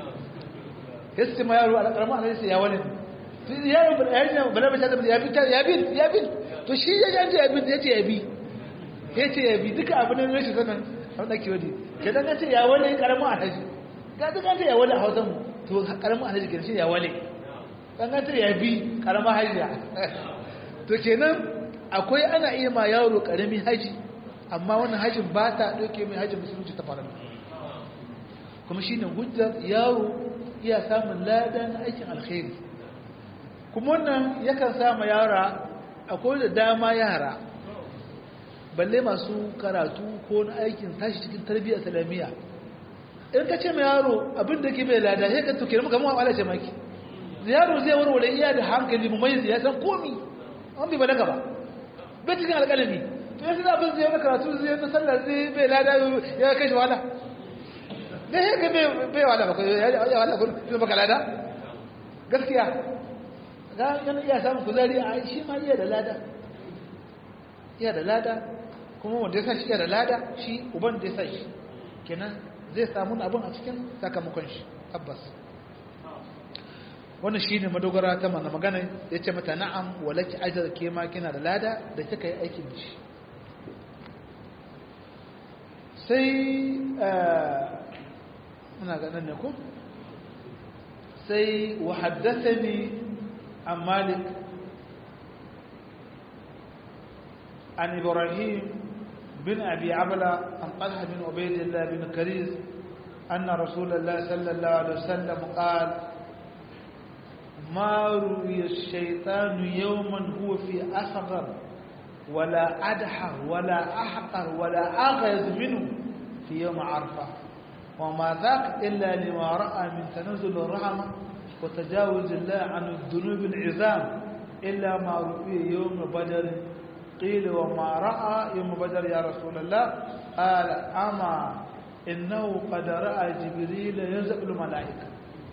ya ce ma yaro a karamin ana sai ya wale to yaro ba ya ce ba larabci ya bi ya bi ya bi to shi ya ce ya bi ya ce ya bi ya ce ya bi duka abin da rashin sanin abin da ke wadi ke dan ce ya wale karamin alhaji ga duk an ce ya wale a hausan mu to karamin alhaji kenan shi ya wale kangantar ya bi karamar hajiya to kenan akwai ana iya ma yaro karamin haji amma wannan hajin ba ta ɗauke mai hajin musulunci ta fara kuma shi ne hujjar yaro iya samun ladan aikin alkhairi kuma wannan yakan sama yara akwai da dama yara balle masu karatu ko na aikin tashi cikin tarbiyyar islamiyya in ka ce mai yaro abin da ke mai lada sai ka tuke maka mawa ala ce maki yaro zai warware iya da hankali mu mai ya san komi an bai balaga ba bai cikin alƙalami to yanzu da abin zai na karatu zai na sallar zai bai lada ya kai shi wahala da ya ga bai wala ba ya wala ko sai baka lada gaskiya ga yana iya samun kuzari a shi ma iya da lada iya da lada kuma wanda ya sa shi iya da lada shi uban da ya sa shi kenan zai samu abin a cikin sakamakon shi tabbas wannan shi ne madogara ta mana magana ya ce mata na'am walaki ajar ke ma kina da lada da kika yi aikin shi sai muna ganin ne ko sai wa haddathani an malik an ibrahim bin abi abla an talha bin ubaidillah bin kariz أن رسول الله صلى الله عليه وسلم قال ما روي الشيطان يوما هو في أصغر ولا أدحر ولا أحقر ولا أغيظ منه في يوم عرفة وما ذاك إلا لما رأى من تنزل الرحمة وتجاوز الله عن الذنوب العظام إلا ما رؤي يوم بدر قيل وما رأى يوم بدر يا رسول الله قال أما إنه قد رأى جبريل ينزل الملائكة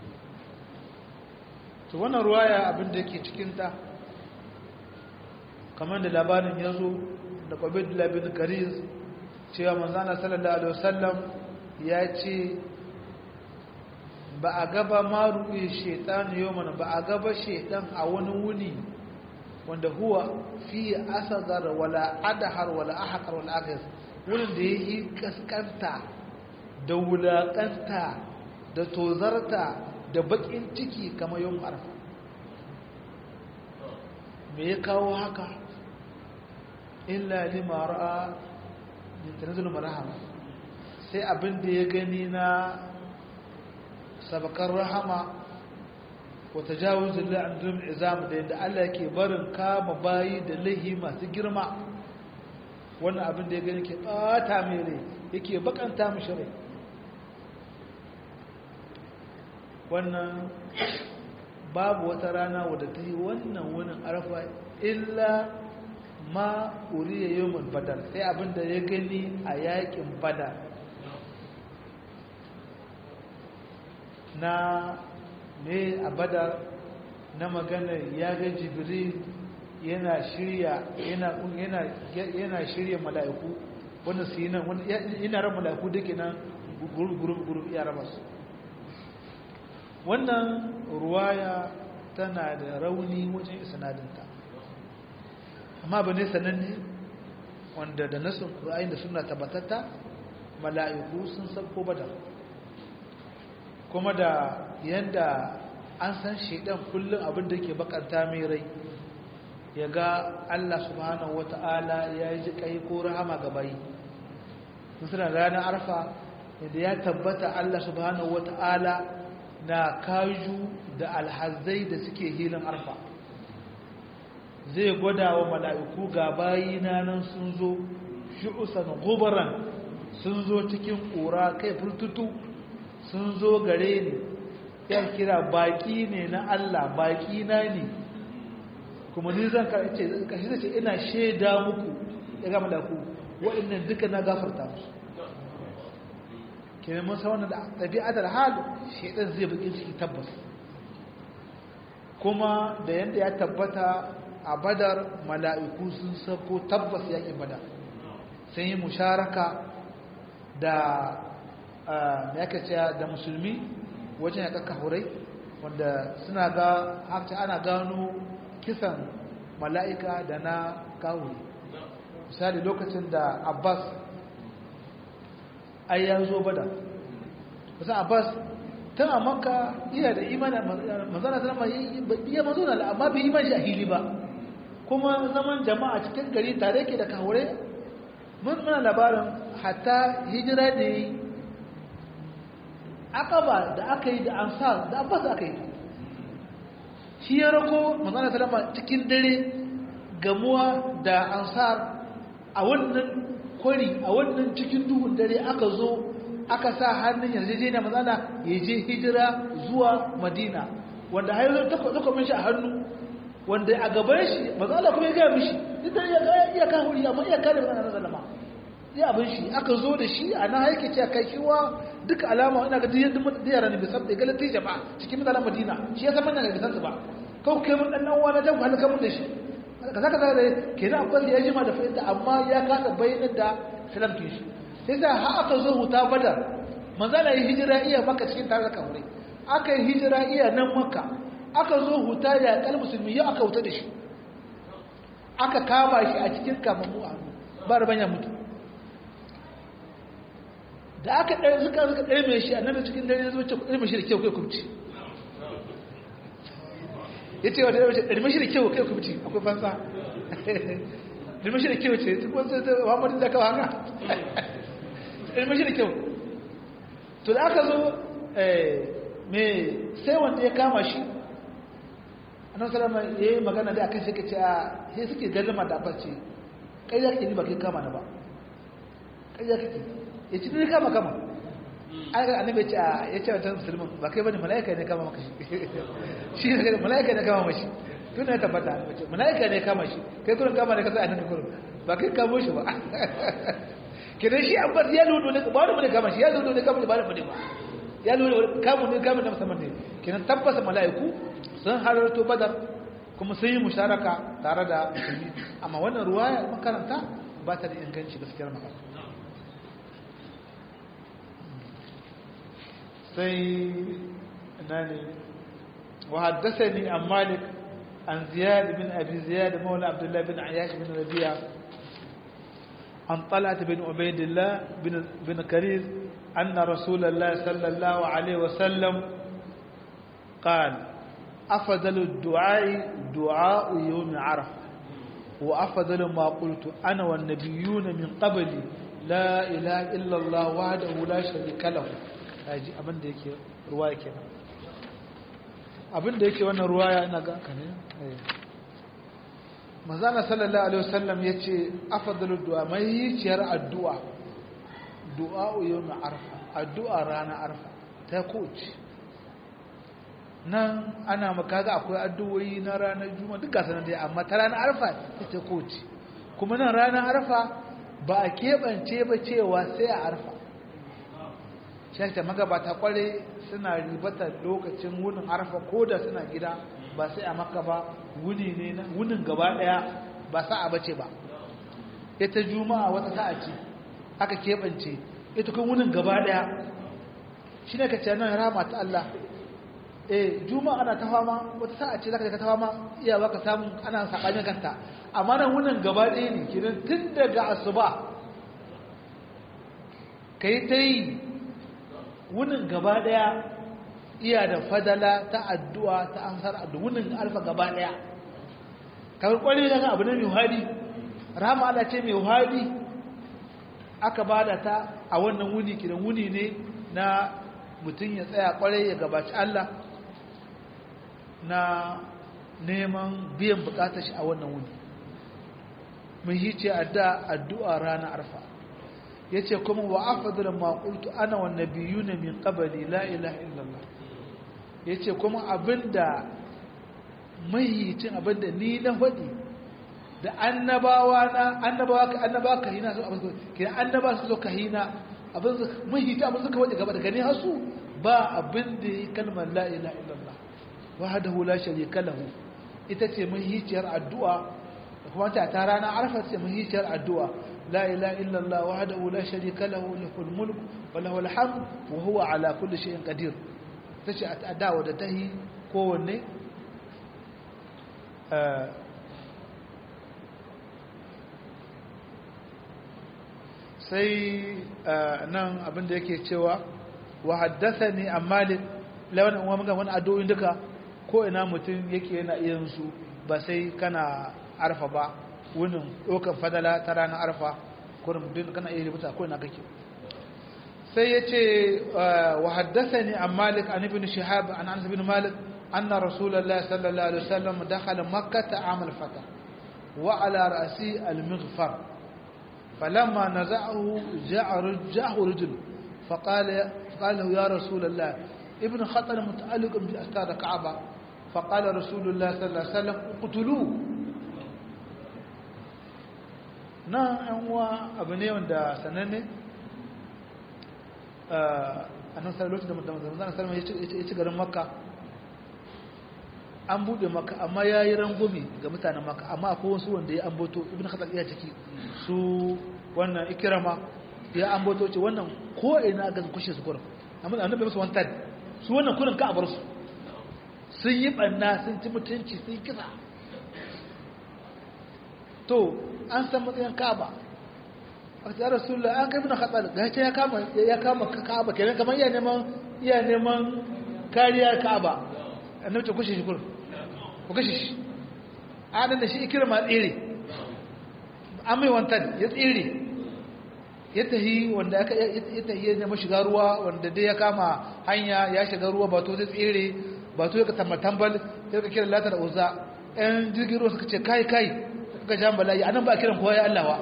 to wannan ruwaya abin da yake cikinta kamar da labarin ya zo da ƙwabidula bin kariz cewa manzana sallallahu alaihi wasallam ya ce ba a gaba maruɗe shaitan yau mana ba a gaba shaitan a wani wuni wanda huwa fi asagar wala adahar wala ahakar wala agas wurin da ya yi kaskanta da wulaƙanta da tozarta da bakin ciki kamar yau arfa me ya kawo haka illa lima ra'a min tanzilul marhama sai abin da ya gani na sabakar rahama wa tajawuzul la'andum izam da yadda Allah yake barin kama bayi da lahi masu girma wannan abin da ya gani ke bata mai rai yake bakanta mishi rai wannan babu wata rana wadda ta yi wannan wunin arfa illa ma uriya yawon badar sai abinda ya gani a yakin badar na ne a badar na magana ya ga jibril yana shirya yana shirya mala'iku wanda su yi nan yana ran mala'iku da ke nan guru-guru ya raba su wannan ruwaya tana da rauni wajen isnadinta amma ba ne sananne wanda da nasin ƙura'ayin da suna tabbatatta mala'iku sun sabko bada kuma da yadda an san shaidan kullum abin da ke bakanta mai rai ya ga Allah subhanahu wata'ala ya yi ji kai ko rahama ga bayi musulun ranar arfa yadda ya tabbata Allah subhanahu wata'ala na kaju da alhazai da suke hilin arfa zai gwada wa mala'iku ga bayina nan sun zo shi'usan gubaran sun zo cikin ƙura kai furtutu sun zo gare ni ya kira baƙi ne na Allah baƙi na ne kuma ni zan kashi zai ce ina shaida muku ya ga mala'iku waɗannan duka na gafarta musu kenan mun san wannan ɗabi'atar hal shaidan zai buƙin ciki tabbas kuma da yadda ya tabbata a badar mala'iku sun sako tabbas yaƙin badar sun yi musharaka da ya da musulmi wajen ya hurai wanda suna ga haka ana gano kisan mala'ika da na kawuri misali lokacin da abbas ai ya zo bada kusan abbas tun a maka iya da imanin manzana ta iya mazo na amma bai iman shi a hili ba kuma zaman jama'a cikin gari tare ke da kawure mun muna labarin hatta hijira da yi akaba da aka yi da ansar da abbas aka yi shi ya rako manzana ta cikin dare gamuwa da ansar a wannan kwari a wannan cikin duhun dare aka zo aka sa hannun yarjejeniya mazana ya je hijira zuwa madina wanda har yanzu takwamin shi a hannu wanda a gaban shi mazala kuma ya gaya mishi duk da ya iya kan wuri amma iya kare mazana na zalama ya abin shi aka zo da shi a nan haike ce kai kiwa duka alama ina ga duk yadda mun da yaran bai san da galati jama'a cikin mutanen Madina shi ya san manyan ga san su ba kawai kai mun dan nan wani dan halaka mun da shi kaza kaza da kenan akwai ya jima da fa'ida amma ya kasa bayyana da salam kin shi sai da har aka zo huta badar manzala yi hijira iya maka cikin tare da kawai aka yi hijira iya nan maka aka zo huta ya kal musulmi ya aka huta da shi aka kama shi a cikin kamammu a ba rabanya mutu da aka ɗaya suka suka ɗaya mai shi a nan da cikin dare zo ce ɗaya mai shi da kyau kai kubci ya ce wata ɗaya mai shi da kyau kai kubci akwai fansa ɗaya mai shi da kyau ce duk wasu ta muhammadu da kawo haka ɗaya mai shi da kyau to da aka zo mai sai wanda ya kama shi annan salama ya yi magana da akan shi ka ce a sai suke gardama da abarci kai ya kake ba kai kama na ba kai ya kake ya ci ne kama kama an ga annabi ce ya ce wata musulmin ba kai bane mala'ika ne kama maka shi shi ne mala'ika ne kama mashi tun ne tabbata mala'ika ne kama shi kai kurin kama ne ka sai annabi kurin ba kai kamo shi ba kenan shi an bar ya ludo ne ba wani kama shi ya ludo ne kama ba da bane ba ya ludo kamu ne kama na musamman ne kenan tabbasa mala'iku sun halarto badar kuma sun yi musharaka tare da musulmi amma wannan ruwaya makaranta ba ta da inganci gaskiyar magana sai nani وحدثني عن مالك عن زياد بن أبي زياد مولى عبد الله بن عياش بن ربيعة عن طلعة بن عبيد الله بن, بن كريز أن رسول الله صلى الله عليه وسلم قال أفضل الدعاء دعاء يوم عرفة وأفضل ما قلت أنا والنبيون من قبلي لا إله إلا الله وحده لا شريك له haji abin da yake ruwaya kenan abin da yake wannan ruwaya ina ga ka ne manzana sallallahu alaihi wasallam yace afdalu du'a mai yiciyar addu'a du'a yawm arfa addu'a rana arfa ta koci nan ana maka ga akwai addu'o'i na ranar juma'a duka sanan dai amma ta ranar arfa ta koci kuma nan ranar arfa ba a keɓance ba cewa sai a arfa shakta magabata kware suna ribata lokacin wunin arfa ko da suna gida ba sai a maka ba wuni ne na wunin gaba daya ba sa'a bace ba ita juma'a wata sa'a ce aka keɓance ita kun wunin gaba daya shi ne ka ce nan rama ta Allah eh juma'a ana ta fama wata sa'a ce zaka ka ta fama iya baka samu ana sabanin kanta amma nan wunin gaba daya ne kidan tun daga asuba kai ta yi wunin gaba daya iya da fadala ta addu'a ta amsar addu'a wunin alfa gaba daya kamar kwalli daga abu ne mai hadi rama ala ce mai hadi aka bada ta a wannan wuni kidan wuni ne na mutum ya tsaya kwarai ya gabaci Allah na neman biyan bukatar shi a wannan wuni mun yi ce addu'a ranar arfa ya ce kuma wa afadar maƙultu ana wa nabiyu na min ƙabali la ilaha illallah ya ce kuma abinda mahicin abinda ni na faɗi da annabawa na annabawa ka annabawa ka hina su abin ke annaba su zo ka hina abin mahicin abin suka faɗi gaba da gani hasu ba abin da ya kalmar la ilaha illallah wahdahu la sharika lahu ita ce mahiciyar addu'a kuma ta ta rana arfa ce mahiciyar addu'a لا إله إلا الله وحده لا شريك له له الملك وله الحمد وهو على كل شيء قدير تشي أداء ودته كوني آه sai nan abin da yake cewa wa haddathani an malik lawan uwa muga wani addu'o'in duka ko ina mutum yake yana iyan su ba sai kana arfa ba wunin ɗaukar fadala ta ranar arfa kurin din kana iya rubuta ko ina kake sai ya ce wa haddasa ne an malik an ibn shihab an anas ibn malik anna rasulullahi sallallahu alaihi wasallam dakhala makkah amal fata wa ala ra'si al-mighfar falamma naza'ahu ja'a rajjahu rajul فقال فقال له يا رسول الله ابن خطر متعلق بأستار الكعبة فقال رسول الله صلى الله عليه وسلم اقتلوه na yan uwa abu ne wanda sananne annan sallallahu da manzon sallallahu ya ci garin makka an bude maka amma ya yi rangumi ga mutanen maka amma akwai wasu wanda ya ambato ibn khatal iya ciki su wannan ikirama ya ambato ce wannan ko ina ga kushe su kurin amma annabi musu wantan su wannan kurin ka abar su sun yi banna sun ci mutunci sun yi kisa to an san matsayin ka'aba a ce rasulullah an kai ibn khatal ga ya kama ya kama ka'aba kenan kamar iya neman iya neman kariyar ka'aba annabi ce kushe shi kurin ku kashe shi adan da shi ikirma tsere an mai wantan ya tsere ya tahi wanda aka ya tahi ya nemi shiga ruwa wanda dai ya kama hanya ya shiga ruwa ba to zai tsere ba to ya ka tambal ya ka kira latar uza ɗan jirgin ruwa suka ce kai kai suka jan bala'i anan ba a kiran kowa ya Allah wa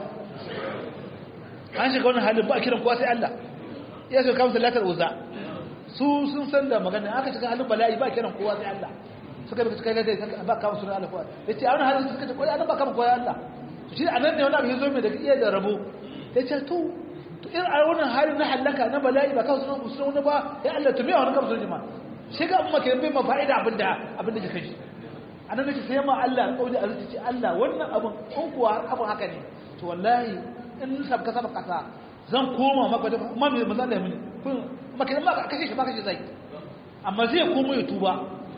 an shiga wani halin ba a kiran kowa sai Allah ya suka kama latar uza su sun san da magana aka shiga halin bala'i ba a kiran kowa sai Allah suka bi suka gaida ba kama sunan Allah kowa yace a wani halin suka ce koyi anan ba kama koyi Allah to shi anan ne wani abu yazo mai daga iya da rabo yace to to in a wannan halin na halaka na bala'i ba kama sunan sunan wani ba ya Allah to me wani kama sunan jama'a shi ga amma ke bai ma fa'ida abinda abinda ke kai anan nake sai ma Allah kauli azuci ce Allah wannan abun in kuwa abun haka ne to wallahi in sabka sabka kasa zan koma maka da amma me manzo Allah ya muni kun maka ma kashe shi ba kashe zai amma zai komo ya tuba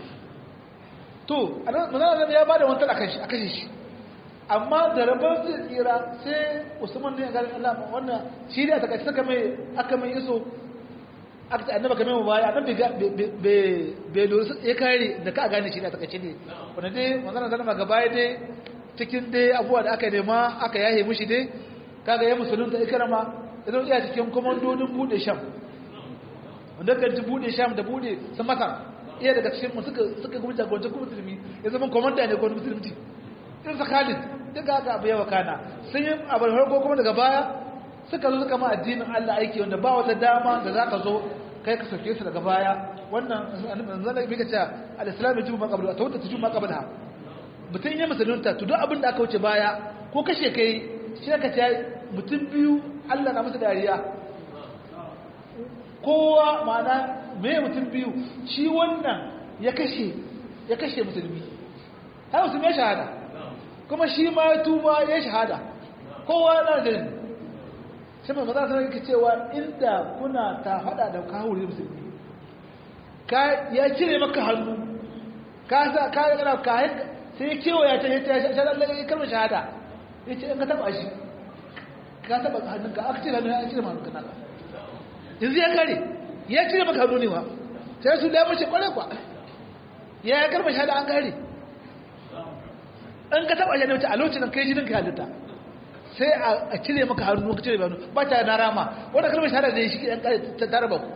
to manzana ya ba da wanta a kashe shi amma da rabar zai tsira sai usman ne ya gari allah wannan shi ne a takaice saka mai aka mai iso aka ta annaba kamar baya nan bai lura ya kare da ka gane shi ne a takaice ne wanda dai manzana zana ma gaba dai cikin dai abubuwa da aka nema aka yahe mushi dai kaga ya musulunta ikrama idan iya cikin komandodin bude sham wanda kan ji bude sham da bude sun masar iya daga cikin mu suka suka gudu jagorancin kuma musulmi ya zama komanda ne ko musulmi in sa Khalid duka haka abu yawa kana sun yi abu harko kuma daga baya suka zo suka ma addinin Allah aiki wanda ba wata dama da zaka zo kai ka sauke su daga baya wannan zan da bika cewa al-islam ya juma qabla ta wata juma qabla mutum ya musulunta to duk abin da aka wuce baya ko kashe kai shi ka ce mutum biyu Allah na masa dariya kowa ma'ana me mutum biyu shi wannan ya kashe ya kashe musulmi har musulmi ya shahada kuma shi ma ya tuba ya shahada kowa na da jini shi mai maza sanar yake cewa inda kuna ta hada da kawuri musulmi ya cire maka hannu ka sa ka yana kayan sai kewaya ta ya ta ya kalmar shahada ya ce in ka taba shi ka taba hannunka aka cire hannu ya cire hannunka naka yanzu ya kare ya cire maka hannu ne wa sai su da mace kwarai kwa ya ya karba shahada an kare an ka taba shi ne a lokacin kai jinin ka halitta sai a cire maka hannu ka cire hannu ba ta na rama wanda karba shahada da shi an kare ta tarba ku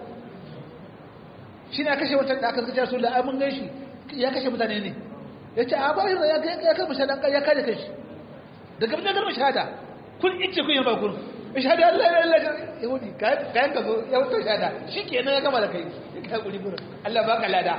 shi ne kashe wancan da aka kace su da ai mun gaishe ya kashe mutane ne ya ce a ba shi ya karba shahada ya kare kai shi daga bin karba shahada kun ice kun yi ba kun shahada Allah ya Allah yahudi kayan ka zo ya wuce shahada shi kenan ya gama da kai ka guri gurin Allah baka lada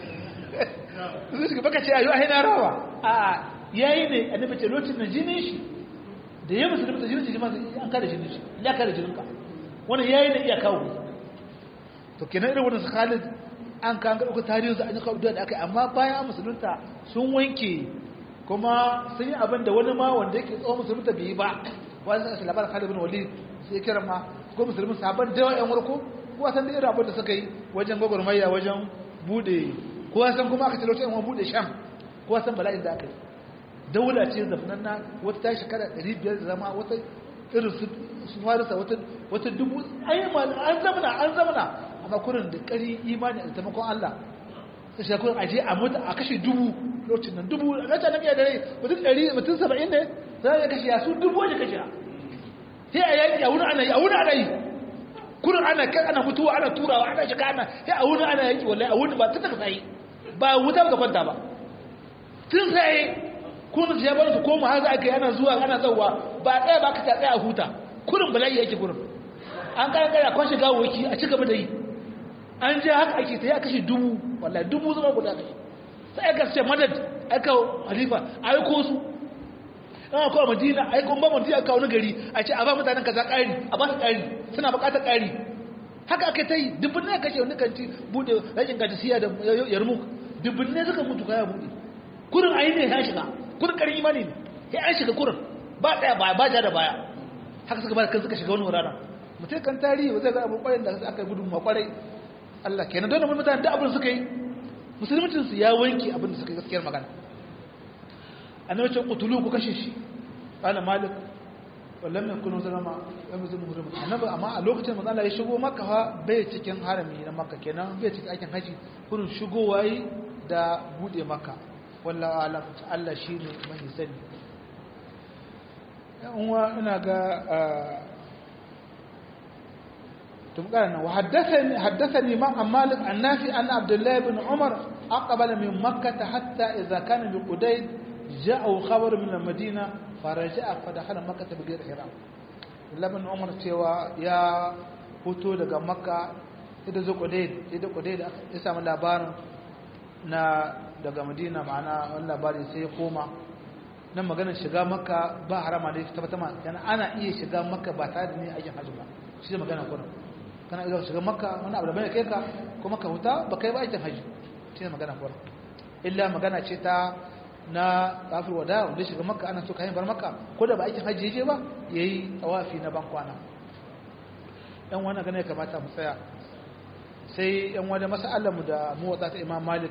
zai shiga baka ce ayo ai na rawa a yayi ne annabi ce lokacin da jinin shi da ya musulmi da jinin shi ma an kada jinin shi ya kada jinin ka wannan yayi ne iya kawo to kenan irin wannan Khalid an kan ga tarihi da an kawo da aka amma bayan musulunta sun wanke kuma sun yi abin da wani ma wanda yake tsohon musulunta bai yi ba wani sai labarin Khalid bin Walid sai kira ma ko musulmin sabon da yawan warko ko san da irin abin da suka yi wajen gwagwarmaya wajen bude ko san kuma aka talauta yan bude sham ko san bala'in da aka yi daula ce zafananna wata ta shekara 500 da zama wata irin su farisa wata wata dubu ayyama an zamana an zamana amma kurin da kari imani da taimakon Allah sai shi kurin aje a mutu a kashe dubu lokacin nan dubu a ta nabiya da rai mutum 100 mutum 70 ne sai ya kashe ya su dubu waje kashe sai a yaki a wuri ana yi a wuri ana yi kurin ana kai ana mutuwa ana turawa ana shiga ana sai a wuri ana yaki wallahi a wuri ba ta taka sai ba wuta ba kwanta ba tun sai kun ya bar su koma har za a kai ana zuwa ana zauwa ba ɗaya ba ka ta tsaya a huta kurin bala'i yake kurin an kara kara kwashe gawoki a ci gaba da yi an je haka ake ta yi a kashe dubu wallahi dubu zama guda kashe sai aka ce madad aka halifa a yi ko su an aka kawo madina a yi kuma madina aka wani gari a ce a ba mutanen kaza ƙari a ba su ƙari suna buƙatar ƙari haka aka ta yi dubbin ne kashe wani kanti bude rashin siya da yarmuk dubbin ne suka mutu kaya bude kurin ayi ne ya shiga kurin karin imani ne ya an shiga kurin ba daya ba ba ja da baya haka suka ba kan suka shiga wani wuraren mutum kan tarihi ba zai ga abin kwarin da aka yi gudun makwarai Allah kenan dole mun mutane da abin suka yi musulmancin su ya wanke abin da suka yi gaskiyar magana annabi ce qutulu ku kashe shi qala malik wallam yakunu zalama lam yazum muhrim annabi amma a lokacin manzo Allah ya shigo makka fa bai cikin harami na makka kenan bai cikin aikin haji kurin shigowa yi da bude makka wallahu alam Allah shine mai sani uwa ina ga تبقى وحدثني حدثني عن مالك عن نافع أن عبد الله بن عمر أقبل من مكة حتى إذا كان بقديد جاءه خبر من المدينة فرجع فدخل مكة بغير حرام الله بن عمر cewa ya fito daga makka ita zo kudaid ita kudaid ya samu labarin na daga madina ma'ana wani labari sai ya koma nan maganar shiga makka ba harama da ta fata ma ana iya shiga makka ba tare da ne aikin hajji ba shi ne magana kurin kana iya shiga makka wani abu da bai kai ka kuma ka huta ba kai ba aikin haji shi ne magana kuwa illa magana ce ta na kafir wada wanda shiga makka ana so ka bar makka ko da ba aikin haji je ba yayi tawafi na ban kwana dan wannan gane kamata mu tsaya sai yan wani mas'alar mu da mu wata ta Imam Malik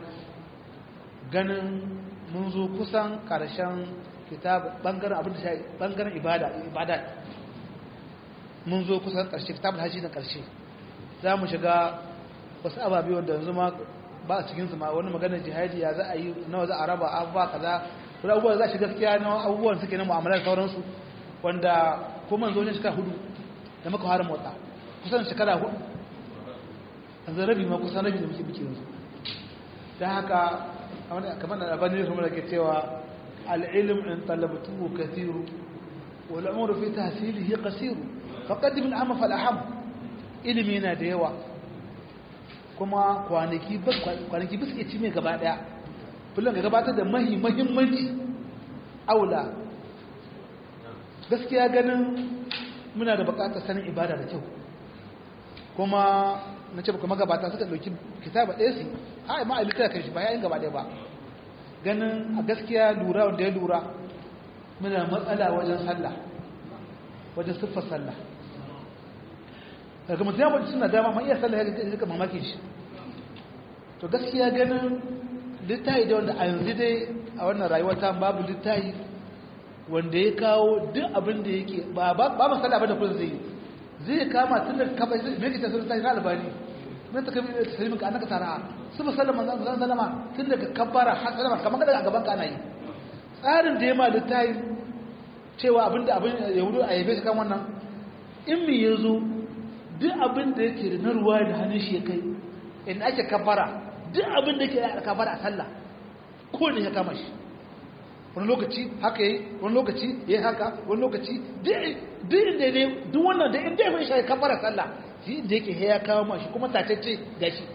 ganin mun zo kusan karshen kitab bangaren abin da shi bangaren ibada ibada mun zo kusan karshe kitabul haji na karshe za mu shiga wasu ababe wanda yanzu ma ba a cikin su ma wani maganar jihadi ya za a yi nawa za a raba abubuwa kaza wani abubuwa za a shiga gaskiya na abubuwan suke na mu'amalar sauransu wanda kuma zo ne shekara hudu da muka fara motsa kusan shekara hudu yanzu rabi ma kusan rabi da muke biki yanzu don haka kamar da abin da kuma ke cewa al'ilim in talabtuhu kathiru wal umru fi tahsilihi qasiru faqaddim al'ama fal aham ilimi yana da yawa kuma kwanaki kwanaki bisu ci mai gaba daya kullum ga gabatar da mahi mahimmanci aula gaskiya ganin muna da bukatar sanin ibada da kyau kuma na ce kuma gabata suka dauki kitaba ɗaya su ha ma a littara kai shi ba yayin gaba ɗaya ba ganin a gaskiya lura wanda ya lura muna matsala wajen sallah wajen siffar sallah daga mutum ya mutu suna dama ma iya sallah ya ga mamaki shi to gaskiya ganin littayi da wanda a yanzu dai a wannan rayuwa ta babu littayi wanda ya kawo duk abin da yake ba ba masala ba da kullum zai zai kama tun da kafa me yake tasirin tashi na albani mun ta kabi tasirin ka annaka tara su musallama zan sallama tun daga kabbara har sallama kamar kada a gaban ka ana yi tsarin da ya ma littayi cewa abin da abin yahudu a yabe shi kan wannan in mi yazo duk abin da yake da na ruwa da hannun shi ya kai in ake kabbara duk abin da yake da kabbara a sallah ko ne ya kama shi wani lokaci haka yi wani lokaci ya haka wani lokaci duk inda ne duk wannan da inda ya shi kabbara sallah shi inda yake ya kawo mashi kuma tatacce ga shi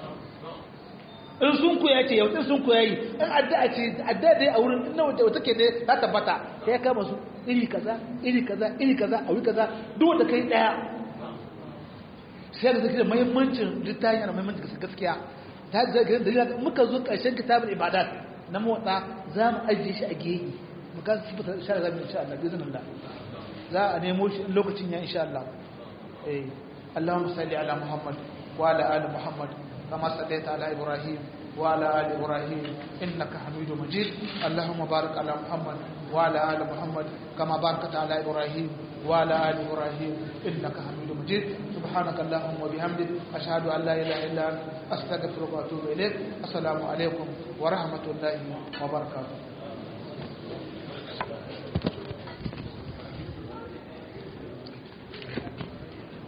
in sun koya ce yau in sun koya yi in addu'a ce addu'a dai a wurin in na wata ke dai ta tabbata ya kama su iri kaza iri kaza iri kaza a wuri kaza duk wanda kai daya sai da zai da muhimmancin littafin yana muhimmancin gaskiya ta zai da muka zo ƙarshen kitabul ibadat na motsa za mu ajiye shi a geyi muka su fita sha da insha Allah bi izinin Allah za a nemo shi lokacin ya insha Allah eh Allahumma salli ala Muhammad wa ala ali Muhammad kama sallaita ala Ibrahim wa ala ali Ibrahim innaka Hamidum Majid Allahumma barik ala Muhammad wa ala ali Muhammad kama barakta ala Ibrahim wa ala ali Ibrahim innaka Hamidum Majid سبحانك اللهم وبحمدك أشهد أن لا إله إلا أنت أستغفرك وأتوب إليك السلام عليكم ورحمة الله وبركاته